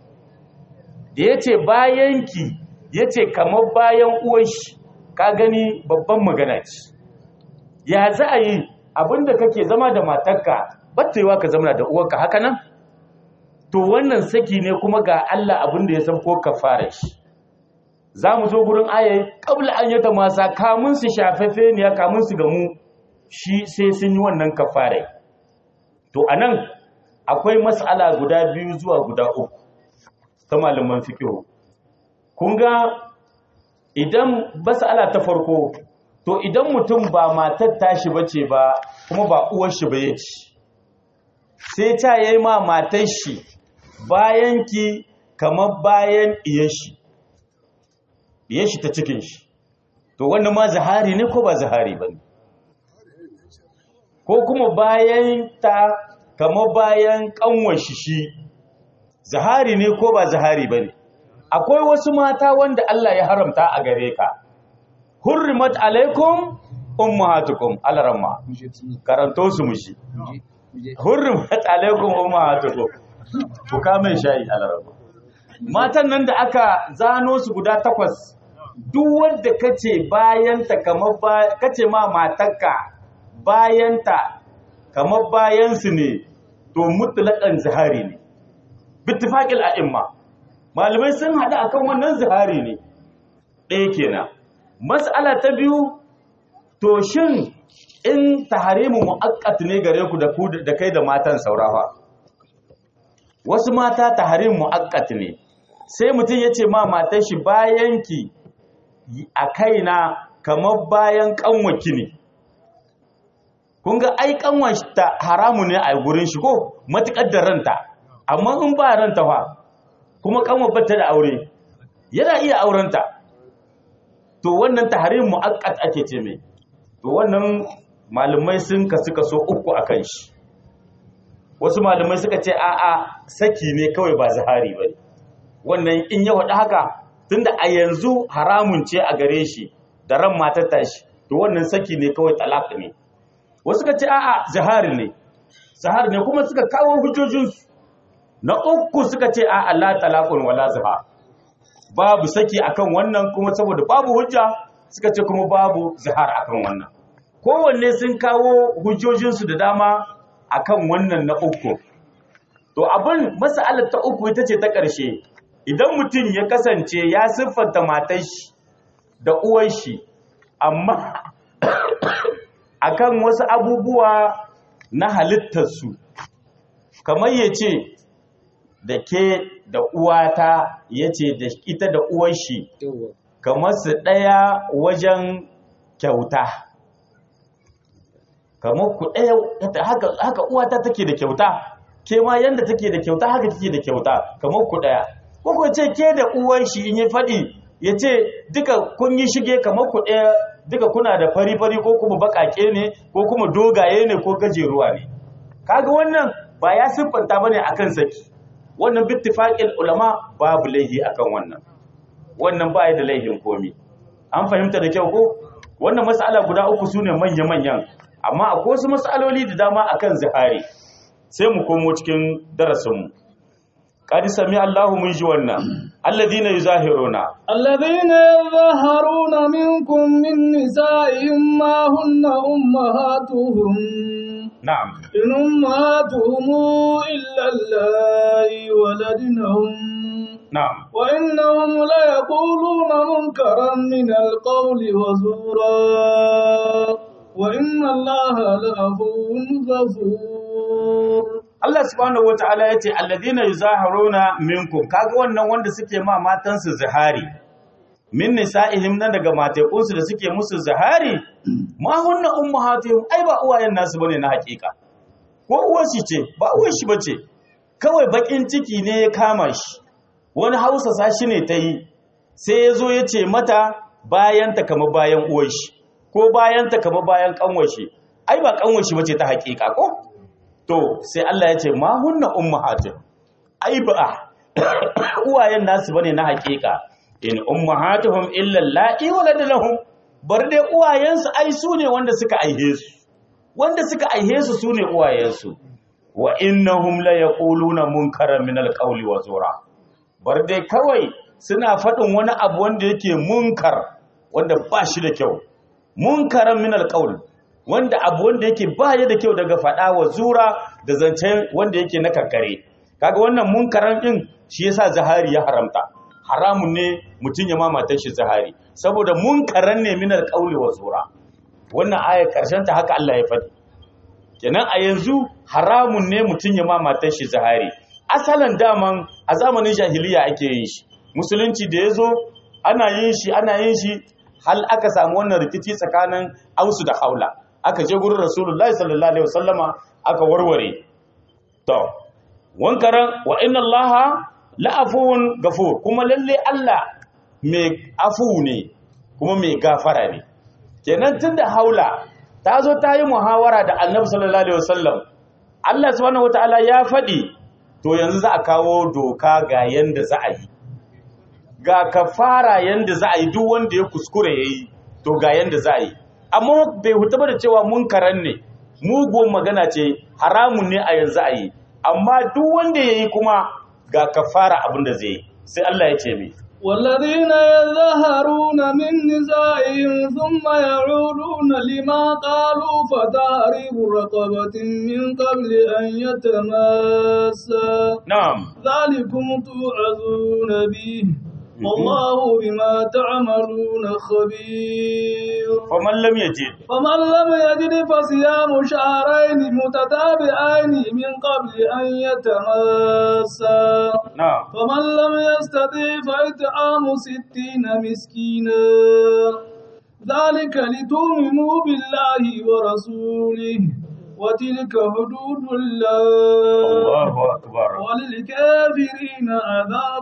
da yace bayanki yace kamar bayan uwan shi ka gani babban magana ce ya za a yi abinda kake zama da matarka battaiwa ka zama da uwarka haka nan to wannan saki ne kuma ga Allah abinda ya san ko kafara shi za mu zo gurin ayayi kabla an yata masa kamun su shafefe ne ya kamun su gamu shi sai sun yi wannan kafare to anan akwai mas'ala guda biyu zuwa guda uku ta malaman fiqh kun ga idan mas'ala ta farko to idan mutum ba matar tashi bace ba kuma ba uwar shi ba yace sai ta yayi ma matar shi bayan ki kamar bayan iyar shi iyar shi ta cikin shi to wannan ma zahari ne ko ba zahari bane ko kuma bayan ta kamar bayan kanwar shi shi zahari ne ko ba zahari bane akwai wasu mata wanda Allah ya haramta a gare ka hurrimat alaikum ummahatukum alaramma karanto su mushi hurrimat alaikum ummahatukum ku kame shayi alaramma matan nan da aka zano su guda takwas duk wanda kace bayanta kamar kace ma matarka bayanta kamar bayan su ne to mutlaqan zahari ne bittifaqil a'imma malamai sun hada akan wannan zahari ne ɗaya kenan mas'ala ta biyu to shin in taharimu mu'aqqat ne gare ku da ku da kai da matan saurafa wasu mata taharimu mu'aqqat ne sai mutum yace ma matar shi bayan ki a kaina kamar bayan kanwaki ne kun ga ai kanwan ta haramu ne a gurin shi ko matukar da ranta amma in ba ranta fa kuma kanwar bata da aure yana iya aurenta to wannan tahrim muaqqat ake ce mai to wannan malumai sun kasu kaso uku akan shi wasu malumai suka ce a'a saki ne kawai ba zahari bane wannan in ya wada haka tunda a yanzu haramun ce a gare shi da ran matar tashi to wannan saki ne kawai talaq ne wasu suka ce a'a zahari ne zahari ne kuma suka kawo hujjojinsu na uku suka ce a'a la talaqun wala zahar babu saki akan wannan kuma saboda babu hujja suka ce kuma babu zihar akan wannan kowanne sun kawo hujjojinsu da dama akan wannan na uku to abin mas'alar ta uku ita ce ta ƙarshe idan mutum ya kasance ya siffanta matar shi da uwar shi amma akan wasu abubuwa na halittarsu kamar ya ce da ke da uwata ya ce da ita da uwar shi kamar su ɗaya wajen kyauta kamar ku ɗaya haka, haka uwata take da kyauta ke ma yanda take da kyauta haka take da kyauta kamar ku ɗaya ko ku ce ke da uwar shi in yi faɗi ya ce duka kun yi shige kamar ku ɗaya duka kuna da fari-fari ko kuma baƙaƙe ne ko kuma dogaye ne ko gajeruwa ne kaga wannan ba ya siffanta bane akan saki wannan bittifaqil ulama babu laihi akan wannan wannan ba ya da laihin komi an fahimta da kyau ko wannan mas'ala guda uku sune manya manyan amma akwai wasu mas'aloli da dama akan zihari sai mu komo cikin darasin mu qad sami Allahu mun ji wannan alladhina yuzahiruna
الذين يظهرون منكم من نسائهم ما هن أمهاتهم
na'am
إن أمهاتهم إلا اللائي ولدنهم
na'am
وإنهم ليقولون منكرا من القول وزورا وإن الله لعفو غفور
Allah subhanahu wata'ala ya ce alladhina yuzahiruna minkum kaga wannan wanda suke ma matansu zihari min nisa'ihim nan daga matekunsu da suke musu zihari ma hunna ummahatuhum ai ba uwayen nasu bane na hakika ko uwar shi ce ba uwar shi bace kawai bakin ciki ne ya kama shi wani hausa sashi ne ta yi sai ya zo ya ce mata bayan ta kama bayan uwar shi ko bayan ta kama bayan kanwar shi ai ba kanwar shi bace ta hakika ko to sai Allah ya ce ma hunna ummahatin ai ba uwayen nasu bane na hakika in ummahatuhum illa allati waladalahum bar dai uwayensu ai su ne wanda suka aihe su wanda suka aihe su su ne uwayensu wa innahum la yaquluna munkaran min alqawli wa zura bar dai kawai suna faɗin wani abu wanda yake munkar wanda ba shi da kyau munkaran min alqawli wanda abu wanda yake baya da kyau daga faɗa wa zura da zancen wanda yake na kankare kaga wannan munkaran din shi yasa zahari ya haramta haramun ne mutum ya mamata shi zahari saboda munkaran ne minar qauli wa zura wannan aya karshen ta haka Allah ya faɗi kenan a yanzu haramun ne mutum ya mamata shi zahari asalan daman a zamanin jahiliya ake yin shi musulunci da yazo ana yin shi ana yin shi hal aka samu wannan rikici tsakanin ausu da haula aka je gurin rasulullahi sallallahu alaihi wasallama aka warware to wankaran wa inna allaha la'afuwun gafur kuma lalle Allah mai afu ne kuma mai gafara ne kenan tunda haula ta zo ta yi muhawara da annabi sallallahu alaihi wasallam Allah subhanahu wataala ya faɗi to yanzu za a kawo doka ga yanda za a yi ga kafara yanda za a yi duk wanda ya kuskure yayi to ga yanda za a yi amma bai huta ba da cewa munkaran ne mugun magana ce haramun ne a yanzu a yi amma duk wanda ya yi kuma ga kafara abin da zai yi sai Allah ya ce mai
والذين يظهرون من نسائهم ثم يعودون لما قالوا فتحرير رقبة من قبل أن يتماسا
na'am
ذلكم توعظون به والله بما تعملون خبير
faman lam yajid
فمن لم يجد فصيام شهرين متتابعين من قبل أن يتماسا
na'am
فمن لم يستطع فإطعام ستين مسكينا ذلك لتؤمنوا بالله ورسوله وتلك حدود الله
Allahu akbar
وللكافرين عذاب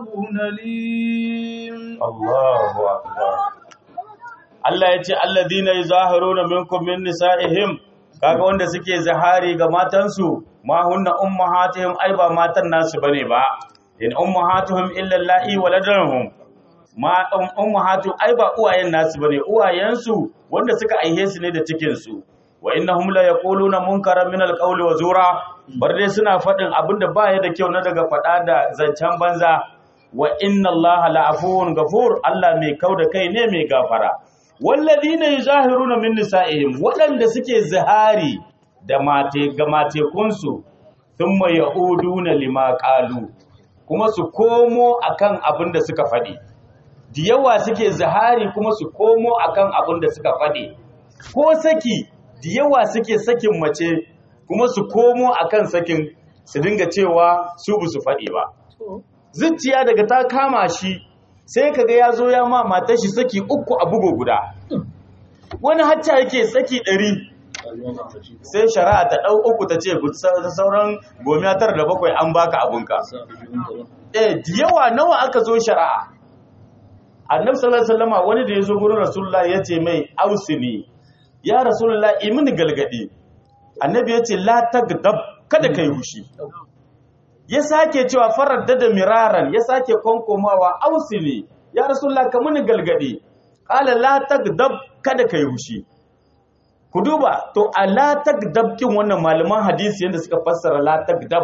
أليم
Allahu akbar Allah ya ce alladhina yuzahiruna minkum min nisa'ihim kaga wanda suke zahari ga matansu ma hunna ummahatihim ai ba matan nasu bane ba in ummahatuhum illa allahi waladahum ma um, ummahatu ai ba uwayen nasu bane uwayensu wanda suka aihe su ne da cikin su wa innahum la yaquluna munkaran min alqawli wa zura bar dai suna fadin abinda baya da kyau na daga fada da zancen banza wa inna allaha la'afuwun gafur Allah mai kauda kai ne mai gafara walladhina yuzahiruna min nisa'ihim waɗanda suke zihari da mate ga matekunsu thumma yauduna lima qalu kuma su komo akan abin da suka faɗi da yawa suke zihari kuma su komo akan abin da suka faɗi ko saki da yawa suke sakin mace kuma su komo akan sakin su dinga cewa su bu su faɗi ba zuciya daga ta kama shi sai kaga ya zo ya ma matar shi saki uku a bugo guda wani hacca yake saki ɗari sai shari'a ta ɗau uku ta ce sauran gomiya tara da bakwai an baka abunka eh da yawa nawa aka zo shari'a annabi sallallahu alaihi wasallam wani da ya zo gurin rasulullah ya ce mai ausini ya rasulullah imini galgadi annabi ya ce la tagdab kada kai hushi ya sake cewa farar da miraran ya sake konkomawa ausili ya rasulullah ka muni galgadi qala la tagdab kada kai hushi ku duba to a la tagdab kin wannan malaman hadisi yanda suka fassara la tagdab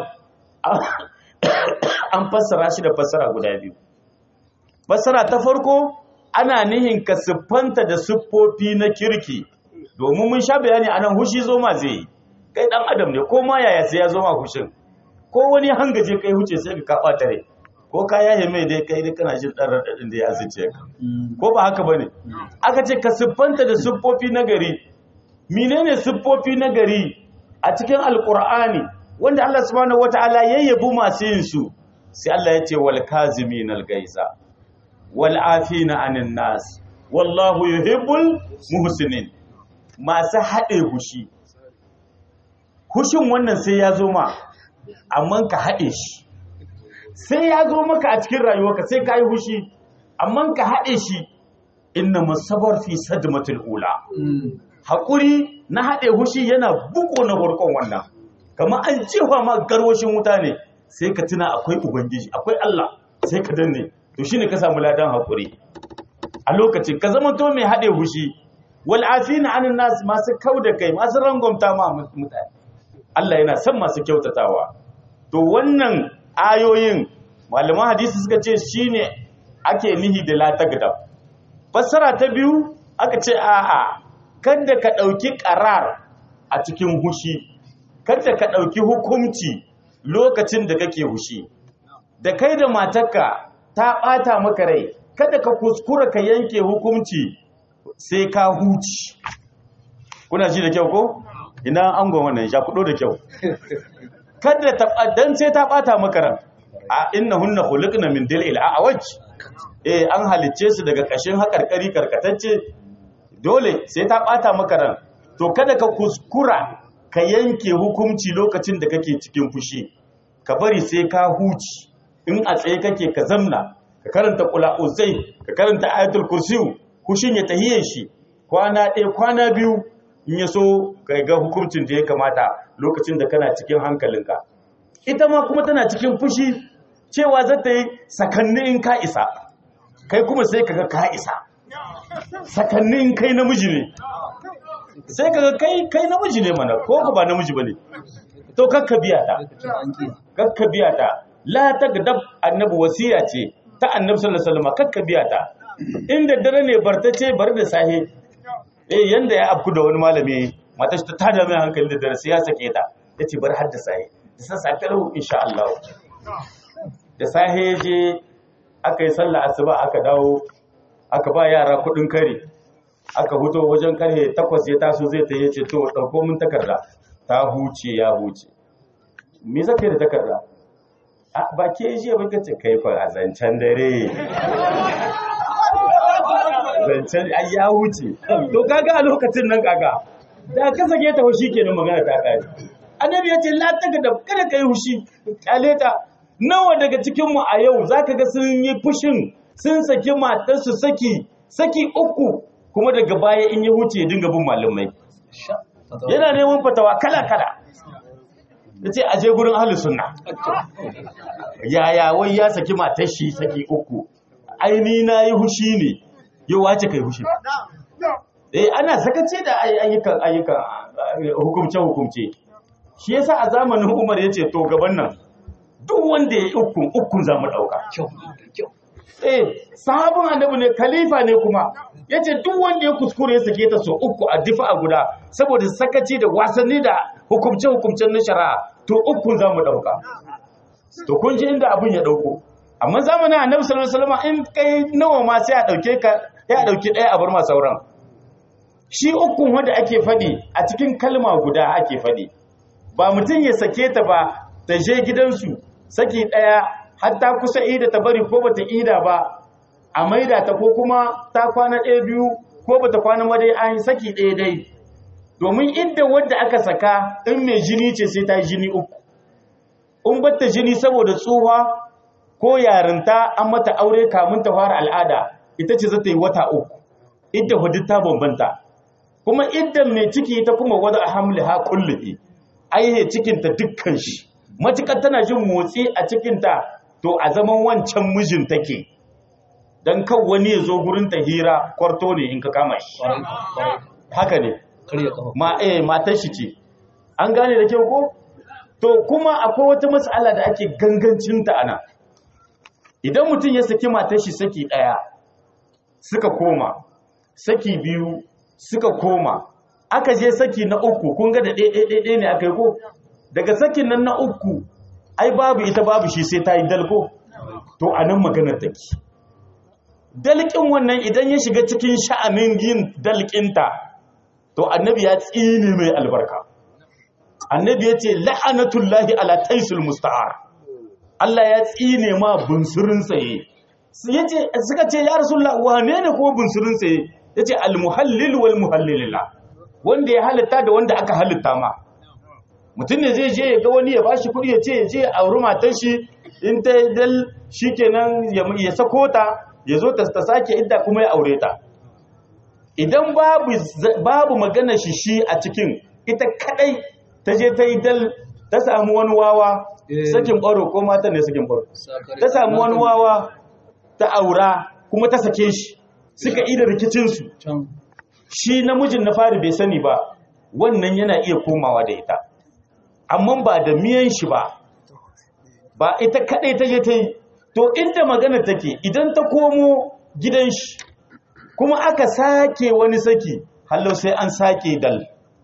an fassara shi da fassara guda biyu fassara ta farko ana nihin ka siffanta da siffofi na kirki domin mun sha bayani anan hushi zo ma zai yi kai dan adam ne ko ma yaya sai ya zo ma hushin ko wani hangaje kai huce sai ka kaɓa tare ko ka yaye mai dai kai dai kana jin ɗan raɗaɗin da ya zuce ka ko ba haka bane aka ce ka siffanta da siffofi na gari menene siffofi na gari a cikin alqur'ani wanda Allah subhanahu wataala ya yabi masu yin su sai Allah ya ce wal kazimin al gaisa wal afina anin nas wallahu yuhibbul muhsinin masu haɗe hushi hushin wannan sai ya zo ma amma ka haɗe shi sai ya zo maka a cikin rayuwarka sai ka yi hushi amma ka haɗe shi inna masabar fi sadmatul ula haƙuri na haɗe hushi yana buko na farkon wannan kamar an cewa ma garwashin wuta ne sai ka tuna akwai ubangiji akwai Allah sai ka danne to shine ka samu ladan haƙuri a lokacin ka zama to mai haɗe hushi wal afina anin nas masu kauda kai masu rangwamta ma mutane Allah yana son masu kyautatawa to wannan ayoyin malaman hadisi suka ce shine ake nihi da la tagdab fassara ta biyu aka ce a'a kada ka ɗauki ƙarar a cikin hushi kada ka ɗauki hukunci lokacin da kake hushi da kai da matarka ta ɓata maka rai kada ka kuskura ka yanke hukunci sai ka huci kuna ji da kyau ko ina angon wannan ya kudo da kyau kada ta dan sai ta ɓata maka ran a innahunna khuliqna min dil'il a'waj eh an halicce su daga ƙashin haƙarƙari karkatacce dole sai ta ɓata maka ran to kada ka kuskura ka yanke hukunci lokacin da kake cikin fushi ka bari sai ka huci in a tsaye kake ka zamna ka karanta kula uzai ka karanta ayatul kursiyu hushin ya tahiye shi kwana ɗaya kwana biyu in ya so ka ga hukuncin da ya kamata lokacin da kana cikin hankalinka ita ma kuma tana cikin fushi cewa za ta yi sakanni in ka isa kai kuma sai ka ga ka isa sakannin kai namiji ne sai kaga kai kai namiji ne mana ko ba namiji bane to kakka biya ta kakka biya ta la tagdab annabi wasiya ce ta annabi sallallahu alaihi wasallam kakka biya ta inda dare ne bartace bar da sahe eh yanda ya afku da wani malami mata ta tada mai hankali da dare sai ya sake ta yace bar har da sahe da san safe lahu insha Allah da sahe je aka yi sallah asuba aka dawo aka ba yara kudin kare aka huto wajen karhe takwas ya taso zai ta yace to dauko min takarda ta huce ya huce me zaka da takarda a ba ke ji ba kace kai fa a zancen dare zancen ai ya huce to kaga a lokacin nan kaga da ka sake ta hushi kenan magana ta kare annabi yace la takarda kada kai hushi kyale ta nawa daga cikin mu a yau zaka ga sun yi fushin sun saki matarsu saki saki uku kuma daga baya in ya huce ya dinga bin malamai yana neman fatawa kala-kala ya ce aje gurin ahalus sunna yaya wai ya saki matar shi saki uku aini na yi hushi ne yau wace kai hushi eh ana sakace da ayyukan ayyukan hukumce hukumce shi yasa a zamanin Umar yace to gaban nan duk wanda ya ukun ukun za mu dauka eh sahabin annabi ne khalifa ne kuma yace duk wanda ya kuskure ya sake ta so uku a difa a guda saboda sakaci da wasanni da hukumce hukumcen na shari'a to uku za mu dauka to kun ji inda abin ya dauko amma zamanin annabi sallallahu alaihi wasallam in kai nawa ma sai a dauke ka ya dauki daya a bar ma sauran shi ukun wanda ake fadi a cikin kalma guda ake fadi ba mutum ya sake ta ba ta je gidansu saki daya har ta kusa ida ta bari ko bata ida ba a maida ta ko kuma ta kwana ɗaya biyu ko bata kwana ma dai an saki ɗaya dai domin inda wadda aka saka in mai jini ce sai ta jini uku in batta jini saboda tsuha ko yarinta an mata aure kamun ta fara al'ada ita ce za ta yi wata uku idda hudu ta bambanta kuma idda mai ciki ta kuma wada a hamli ha kulluhi aihe cikinta dukkan shi matukar tana jin motsi a cikinta to a zaman wancan mijin take don kan wani ya zo gurin ta hira kwarto ne in ka kama shi haka ne
karya kafa
ma eh matar shi ce an gane da kyau ko to kuma akwai wata matsala da ake gangancin ta ana idan mutum ya saki matar shi saki daya suka koma saki biyu suka koma aka je saki na uku kun ga da ɗaiɗaiɗaiɗai ne aka yi ko daga sakin nan na uku ai babu ita babu shi sai ta yi dalko to a nan maganar take dalƙin wannan idan ya shiga cikin sha'anin yin dalƙinta to annabi ya tsine mai albarka annabi ya ce la'anatullahi ala taisul musta'ar Allah ya tsine ma bunsurin tsaye yace suka ce ya rasulullah wane ne ko bunsurin tsaye yace almuhallil wal muhallilillah wanda ya halitta da wanda aka halitta ma mutum ne zai je ya ga wani ya bashi kuɗi ya ce ya je a auri matar shi in ta dal shikenan ya ya sako ta ya zo ta sake idda kuma ya aure ta idan babu babu magana shi shi a cikin ita kadai ta je ta yi dal ta samu wani wawa
Eh.
sakin baro ko mata ne sakin baro
Sakare.
ta samu wani wawa ta aura kuma ta sake shi suka ida rikicinsu
can
shi namijin na fari bai sani ba wannan yana iya komawa da ita amma ba da miyan shi ba ba ita kadai ta je ta yi to inda magana take idan ta komo gidan shi kuma aka sake wani saki hallo sai an sake dal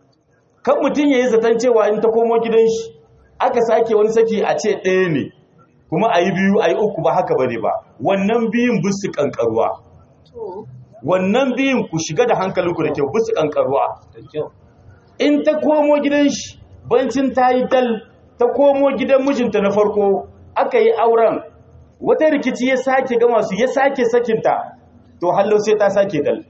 kan mutum ya yi zaton cewa in ta komo gidan shi aka sake wani saki a ce ɗaya ne kuma a yi biyu a yi uku ba haka ba ne ba wannan biyun bisu kankaruwa wannan biyun ku shiga da hankalinku da kyau bisu kankaruwa
da kyau
in ta komo gidan shi bancin ta yi dal ta komo gidan mijinta na farko aka yi auren wata rikici ya sake gama su ya sake sakinta to hallo sai ta sake dal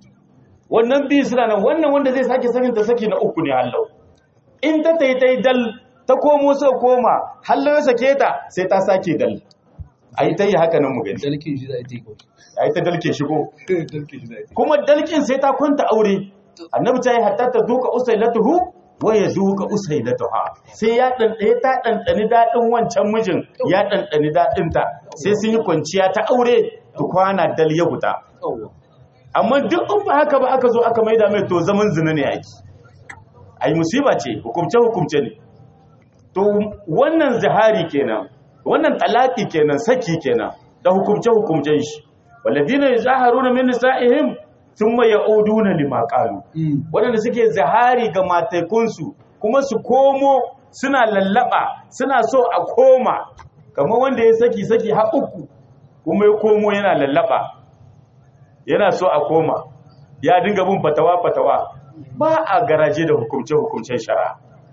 wannan biyu suna nan wannan wanda zai sake sakinta saki na uku ne hallo in ta ta yi ta yi dal ta komo sai koma hallo ya sake ta sai ta sake dal a yi ta yi haka nan mu gani
dalkin shi za a yi kawai
a yi ta dalke shigo
dalkin shi za a yi
kuma dalkin sai ta kwanta aure annabi ta yi hatta ta duka usailatuhu wa ya duka usailatuha sai ya ɗanɗane ta ɗanɗani daɗin wancan mijin ya ɗanɗani daɗinta sai sun yi kwanciya ta aure ta kwana dal ya huta
yawwa
amma duk in ba haka ba aka zo aka maida mai to zaman zina ne yaki ai musiba ce hukumce hukumce ne to wannan zihari kenan wannan talaki kenan saki kenan da hukumce hukumcen shi walladina yazaharuna min nisa'ihim thumma ya'uduna lima qalu waɗanda suke zahari ga mataikunsu kuma su komo suna lallaba suna so a koma kamar wanda ya saki saki har uku kuma ya komo yana lallaba yana so a koma ya dinga bin fatawa fatawa ba a garaje da hukumce hukumcen shari'a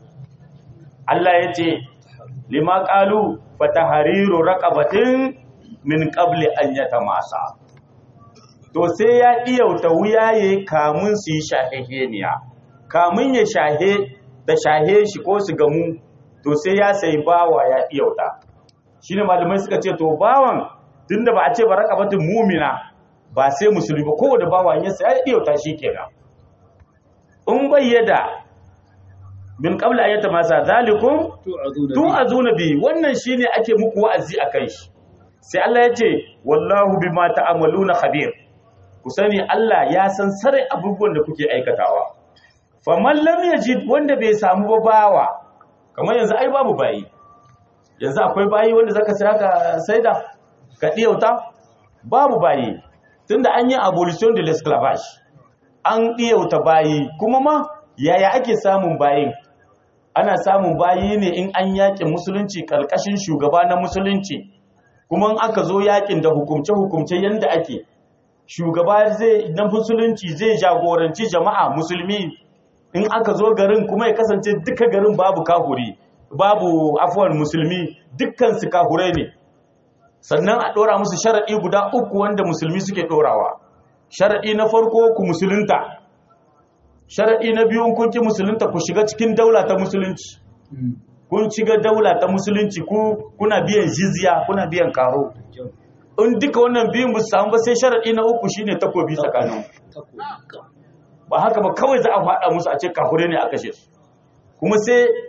Allah ya ce lima qalu fatahariru raqabatin min qabli an yatamasa to sai ya ɗiyauta wuyaye kamun su yi shaheheniya kamun ya shahe da shahe shi ko su gamu to sai ya sai bawa ya ɗiyauta shi ne malamai suka ce to bawan tun da ba a ce ba raka batun mumina ba sai musulmi ba kowane bawa ya sai ya ɗiyauta shi kenan in bayyada min qabla ayyata masa zalikum tun azuna bi wannan shine ake muku wa'azi akan shi sai Allah ya ce wallahu bima ta'amaluna khabir ku sani Allah ya san sarai abubuwan da kuke aikatawa faman lam yajid wanda bai samu ba bawa kamar yanzu ai babu bayi yanzu akwai bayi wanda zaka saya ka saida ka diyauta babu bayi tunda an yi abolition de l'esclavage an diyauta bayi kuma ma yaya ake samun bayin ana samun bayi ne in an yakin musulunci karkashin shugaba na musulunci kuma in aka zo yakin da hukumce-hukumce yanda ake shugaba zai na musulunci zai jagoranci jama'a musulmi in aka zo garin kuma ya kasance duka garin babu kahuri babu afuwan musulmi dukkan su kahurai ne sannan a ɗora musu sharaɗi guda uku wanda musulmi suke ɗorawa sharaɗi na farko ku musulunta sharaɗi na biyu kun ki musulunta ku shiga cikin daula ta musulunci kun shiga daula ta musulunci ku kuna biyan jizya kuna biyan karo in duka wannan biyun ba su samu ba sai sharaɗi na uku shine takobi tsakanin ba haka ba kawai za a faɗa musu a ce kahure ne a kashe su kuma sai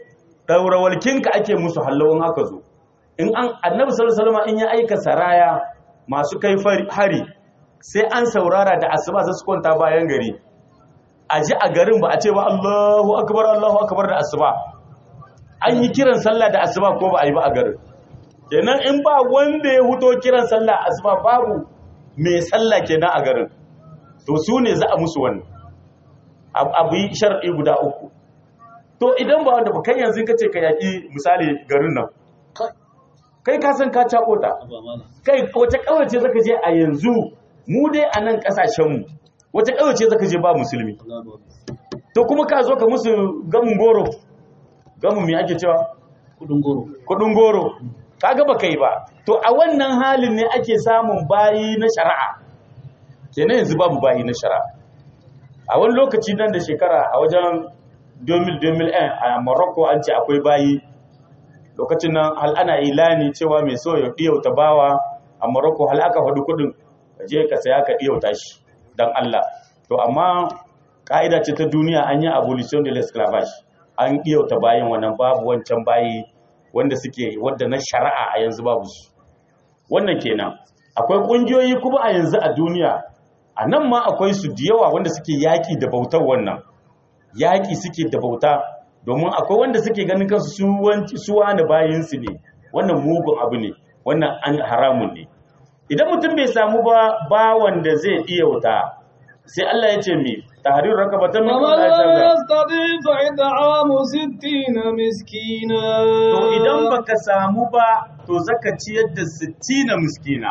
daura walkinka ake musu hallawun haka zo in an annabi sallallahu alaihi wasallam in ya aika saraya masu kai hari sai an saurara da asuba sai su kwanta bayan gari a ji a garin ba a ce ba Allahu akbar Allahu akbar da asuba an yi kiran sallah da asuba ko ba a yi ba a garin kenan in ba wanda ya huto kiran sallah asuba babu mai sallah kenan a garin to su ne za a musu wannan abu yi shar'i guda uku to idan ba wanda ba kai yanzu ka ce ka yaƙi misali garin nan kai ka san ka cako ta kai wace kawace zaka je a yanzu mu dai a nan kasashenmu wace kawace zaka je ba musulmi to kuma ka zo ka musu gamun goro gamun me ake cewa
kudin goro
kudin goro kaga ba kai ba to a wannan halin ne ake samun bayi na shari'a kenan yanzu babu bayi na shari'a a wani lokaci nan da shekara a wajen 2000 a Morocco an ce akwai bayi lokacin nan hal ana ilani cewa mai so ya ɗiyauta bawa a Morocco hal aka faɗi kuɗin je ka saya ka ɗiyauta shi don Allah to amma ƙa'ida ce ta duniya an yi abolition de l'esclavage an ɗiyauta bayan wannan babu wancan bayi wanda suke wadda na shari'a a yanzu babu su wannan kenan akwai ƙungiyoyi kuma a yanzu a duniya a nan ma akwai su da yawa wanda suke yaƙi da bautar wannan yaƙi suke da bauta domin akwai wanda suke ganin kansu su wani bayinsu ne wannan mugun abu ne wannan an haramun ne idan mutum bai samu ba ba wanda zai iya wuta sai Allah ya ce mi tahrir rakabatan min
ومن لا يستطيع فإطعام ستين مسكينا
to idan baka samu ba to zaka ciyar da 60 miskina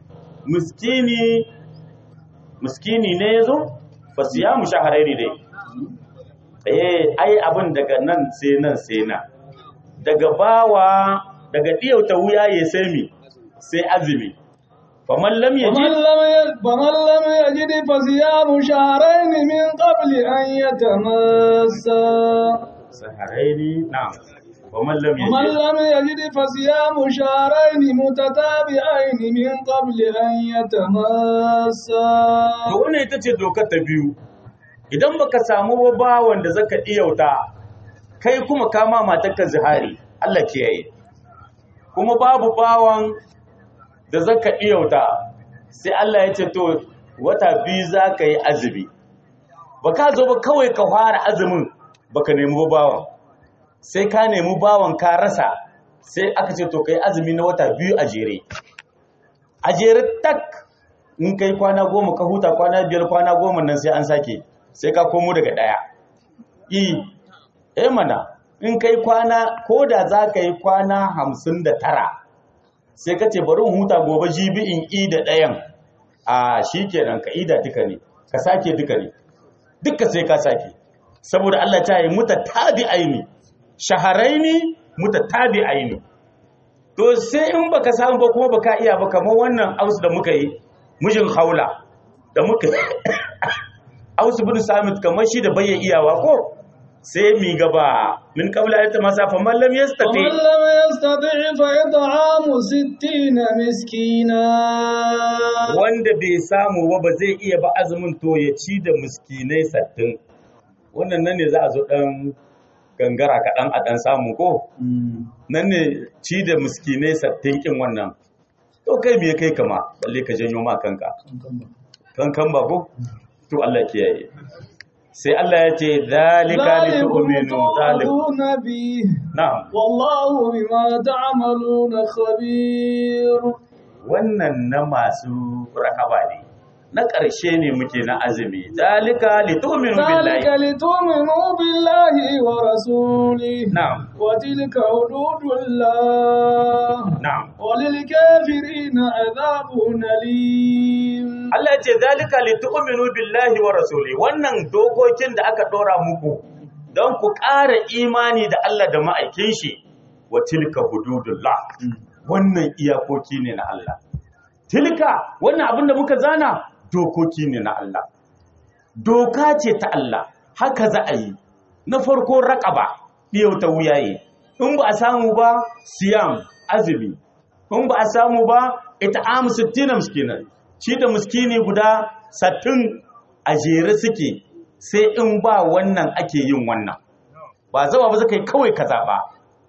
miskini miskini ne yazo fa siyamu shahrayn dai eh ai abin daga nan sai nan sai na daga bawa daga diyauta wuya ya sai mi sai azumi faman lam
ومن
yajid
لم يجد فمن لم يجد فصيام شهرين من قبل أن يتماسا
saharaini na'am faman lam
ومن
yajid
لم يجد فصيام شهرين متتابعين من قبل أن يتماسا
to wannan ita ce dokar ta biyu idan baka samu ba bawan da zaka diyauta kai kuma kama matarka zihari Allah kiyaye kuma babu bawan da zaka diyauta sai Allah ya ce to wata biyu zaka yi azumi baka zo ba kawai ka fara azumin baka nemi ba bawan sai ka nemi bawan ka rasa sai aka ce to kai azumi na wata biyu a jere a jere tak in kai kwana goma ka huta kwana biyar kwana goma nan sai an sake sai ka komo daga ɗaya yi eh mana in kai kwana ko da za ka yi kwana hamsin da tara sai ka ce bari in huta gobe jibi in i da ɗayan a shi kenan ka ida duka ne ka sake duka ne duka sai ka sake saboda Allah ta yi muta tabi aini shaharaini muta tabi aini to sai in baka samu ba kuma baka iya ba kamar wannan aus da muka yi mijin haula da muka aus bin samit kamar shi da bayya iyawa ko sai mi gaba min qabla ayata masa fa man lam yastati
ومن لم يستطع فإطعام ستين مسكينا
wanda bai samu ba ba zai iya ba azumin to ya ci da miskinai sattin wannan nan ne za a zo dan gangara kaɗan a ɗan samu ko nan ne ci da miskinai sattin kin wannan to kai me kai kama balle ka janyo ma kanka kankan ba ko to Allah kiyaye sai Allah ya ce zalika li
ذلكم
tu'minu zalim
توعدون به
na'am
والله بما تعملون خبير
wannan na masu rakaba ne na ƙarshe ne muke na azumi zalika li tu'minu
ذلك
billahi
لتؤمنوا بالله ورسوله
na'am
وتلك حدود الله
na'am
وللكافرين عذاب أليم
Allah ya ce zalika li tu'minu billahi wa rasuli wannan dokokin da aka dora muku don ku ƙara imani da Allah da ma'aikin shi wa tilka hududullah wannan iyakoki ne na Allah tilka wannan abin da muka zana dokoki ne na Allah doka ce ta Allah haka za a yi na farko raƙaba ɗiyauta wuyaye in ba a samu ba siyam azumi in ba a samu ba ita amu sittina miskinan shi da miskini guda sattin a jere suke sai in ba wannan ake yin wannan ba zama ba zaka yi kawai ka zaɓa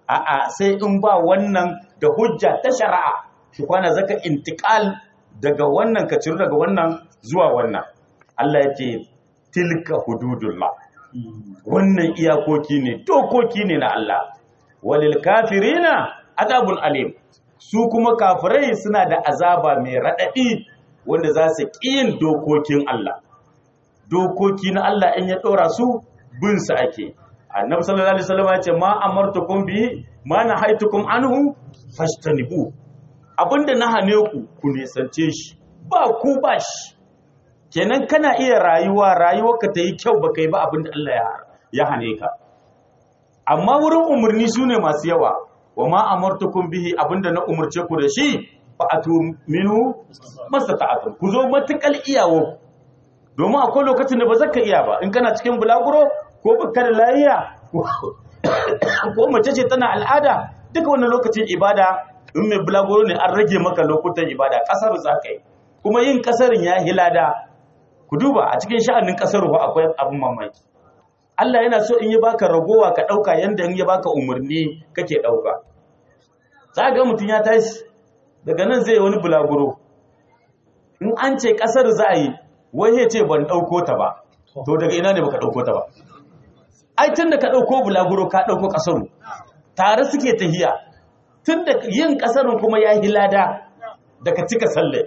a'a sai in ba wannan da hujja ta shari'a shi kwana zaka intiqal daga wannan ka ciro daga wannan zuwa wannan Allah ya ce tilka hududullah wannan iyakoki ne dokoki ne na Allah walil kafirina adabun alim su kuma kafirai suna da azaba mai raɗaɗi wanda za su ƙiyin dokokin Allah dokoki na Allah in ya ɗora su bin su ake annabi sallallahu alaihi wasallam ya ce ma amartukum bi ma nahaitukum anhu fashtanibu abinda na hane ku ku nisance shi ba ku ba shi kenan kana iya rayuwa rayuwarka ta yi kyau baka yi ba abinda Allah ya ya hane ka amma wurin umarni su ne masu yawa wa ma amartukum bihi abinda na umarce ku da shi fa atu minhu mastata'atum ku zo matukal iyawo domin akwai lokacin da ba zaka iya ba in kana cikin bulaguro ko baka da lafiya ko mace ce tana al'ada duka wannan lokacin ibada in mai bulaguro ne an rage maka lokutan ibada kasar zaka yi kuma yin kasarin ya hilada ku duba a cikin sha'anin kasar akwai abin mamaki Allah yana so in yi baka ragowa ka ɗauka yanda in yi baka umarni kake ɗauka. Za ga mutum ya tashi daga nan zai wani bulaguro. In an ce ƙasar za a yi, wai ya ce ban ɗauko ta ba, to daga ina ne baka ɗauko ta ba. Ai tun da ka ɗauko bulaguro ka ɗauko ƙasaru, tare suke tahiya, tun da yin ƙasarun kuma ya yi lada daga cika sallah.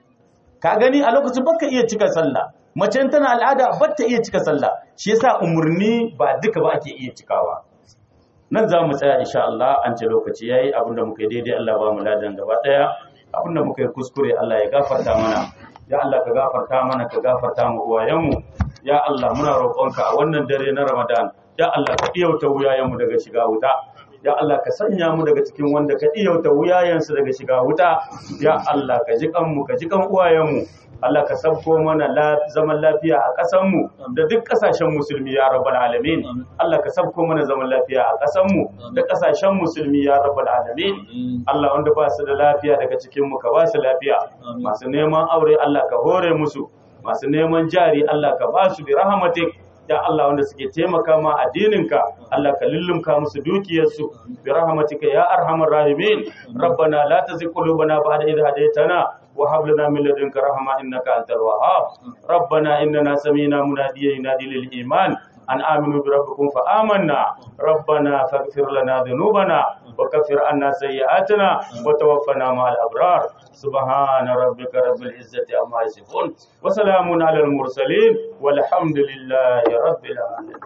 Ka gani a lokacin baka iya cika sallah. mace tana al'ada ba ta iya cika sallah shi yasa umurni ba duka ba ake iya cikawa nan za mu tsaya insha Allah an ce lokaci yayi abinda muka yi daidai Allah ba mu ladan gaba daya abinda muka yi kuskure Allah ya gafarta mana ya Allah ka gafarta mana ka gafarta mu uwayenmu ya Allah muna roƙonka a wannan dare na Ramadan ya Allah ka iyauta wuyayenmu daga shiga wuta ya Allah ka sanya mu daga cikin wanda ka iyauta wuyayensu daga shiga wuta ya Allah ka ji kanmu ka ji kan uwayenmu Allah ka sabko mana zaman lafiya a ƙasanmu da duk ƙasashen musulmi ya rabbal alamin Allah ka sabko mana zaman lafiya a ƙasanmu da ƙasashen musulmi ya rabbal alamin Allah wanda ba su da lafiya daga cikin mu ka ba su lafiya masu neman aure Allah ka hore musu masu neman jari Allah ka ba su bi rahmatik ya Allah wanda suke taimaka ma addininka Allah ka lullumka musu dukiyarsu bi rahmatika ya arhamar rahimin rabbana la tuzigh qulubana ba'da idh hadaytana wa hab lana min ladunka rahma innaka antal wahhab rabbana innana sami'na munadiyan yunadi lil iman an aminu bi rabbikum fa amanna rabbana faghfir lana dhunubana wa kaffir anna sayyi'atina wa tawaffana ma'al abrar subhana rabbika rabbil izzati amma yasifun wa salamun alal mursalin walhamdulillahi rabbil alamin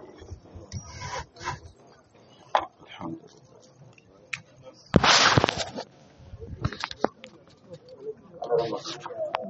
Thank you.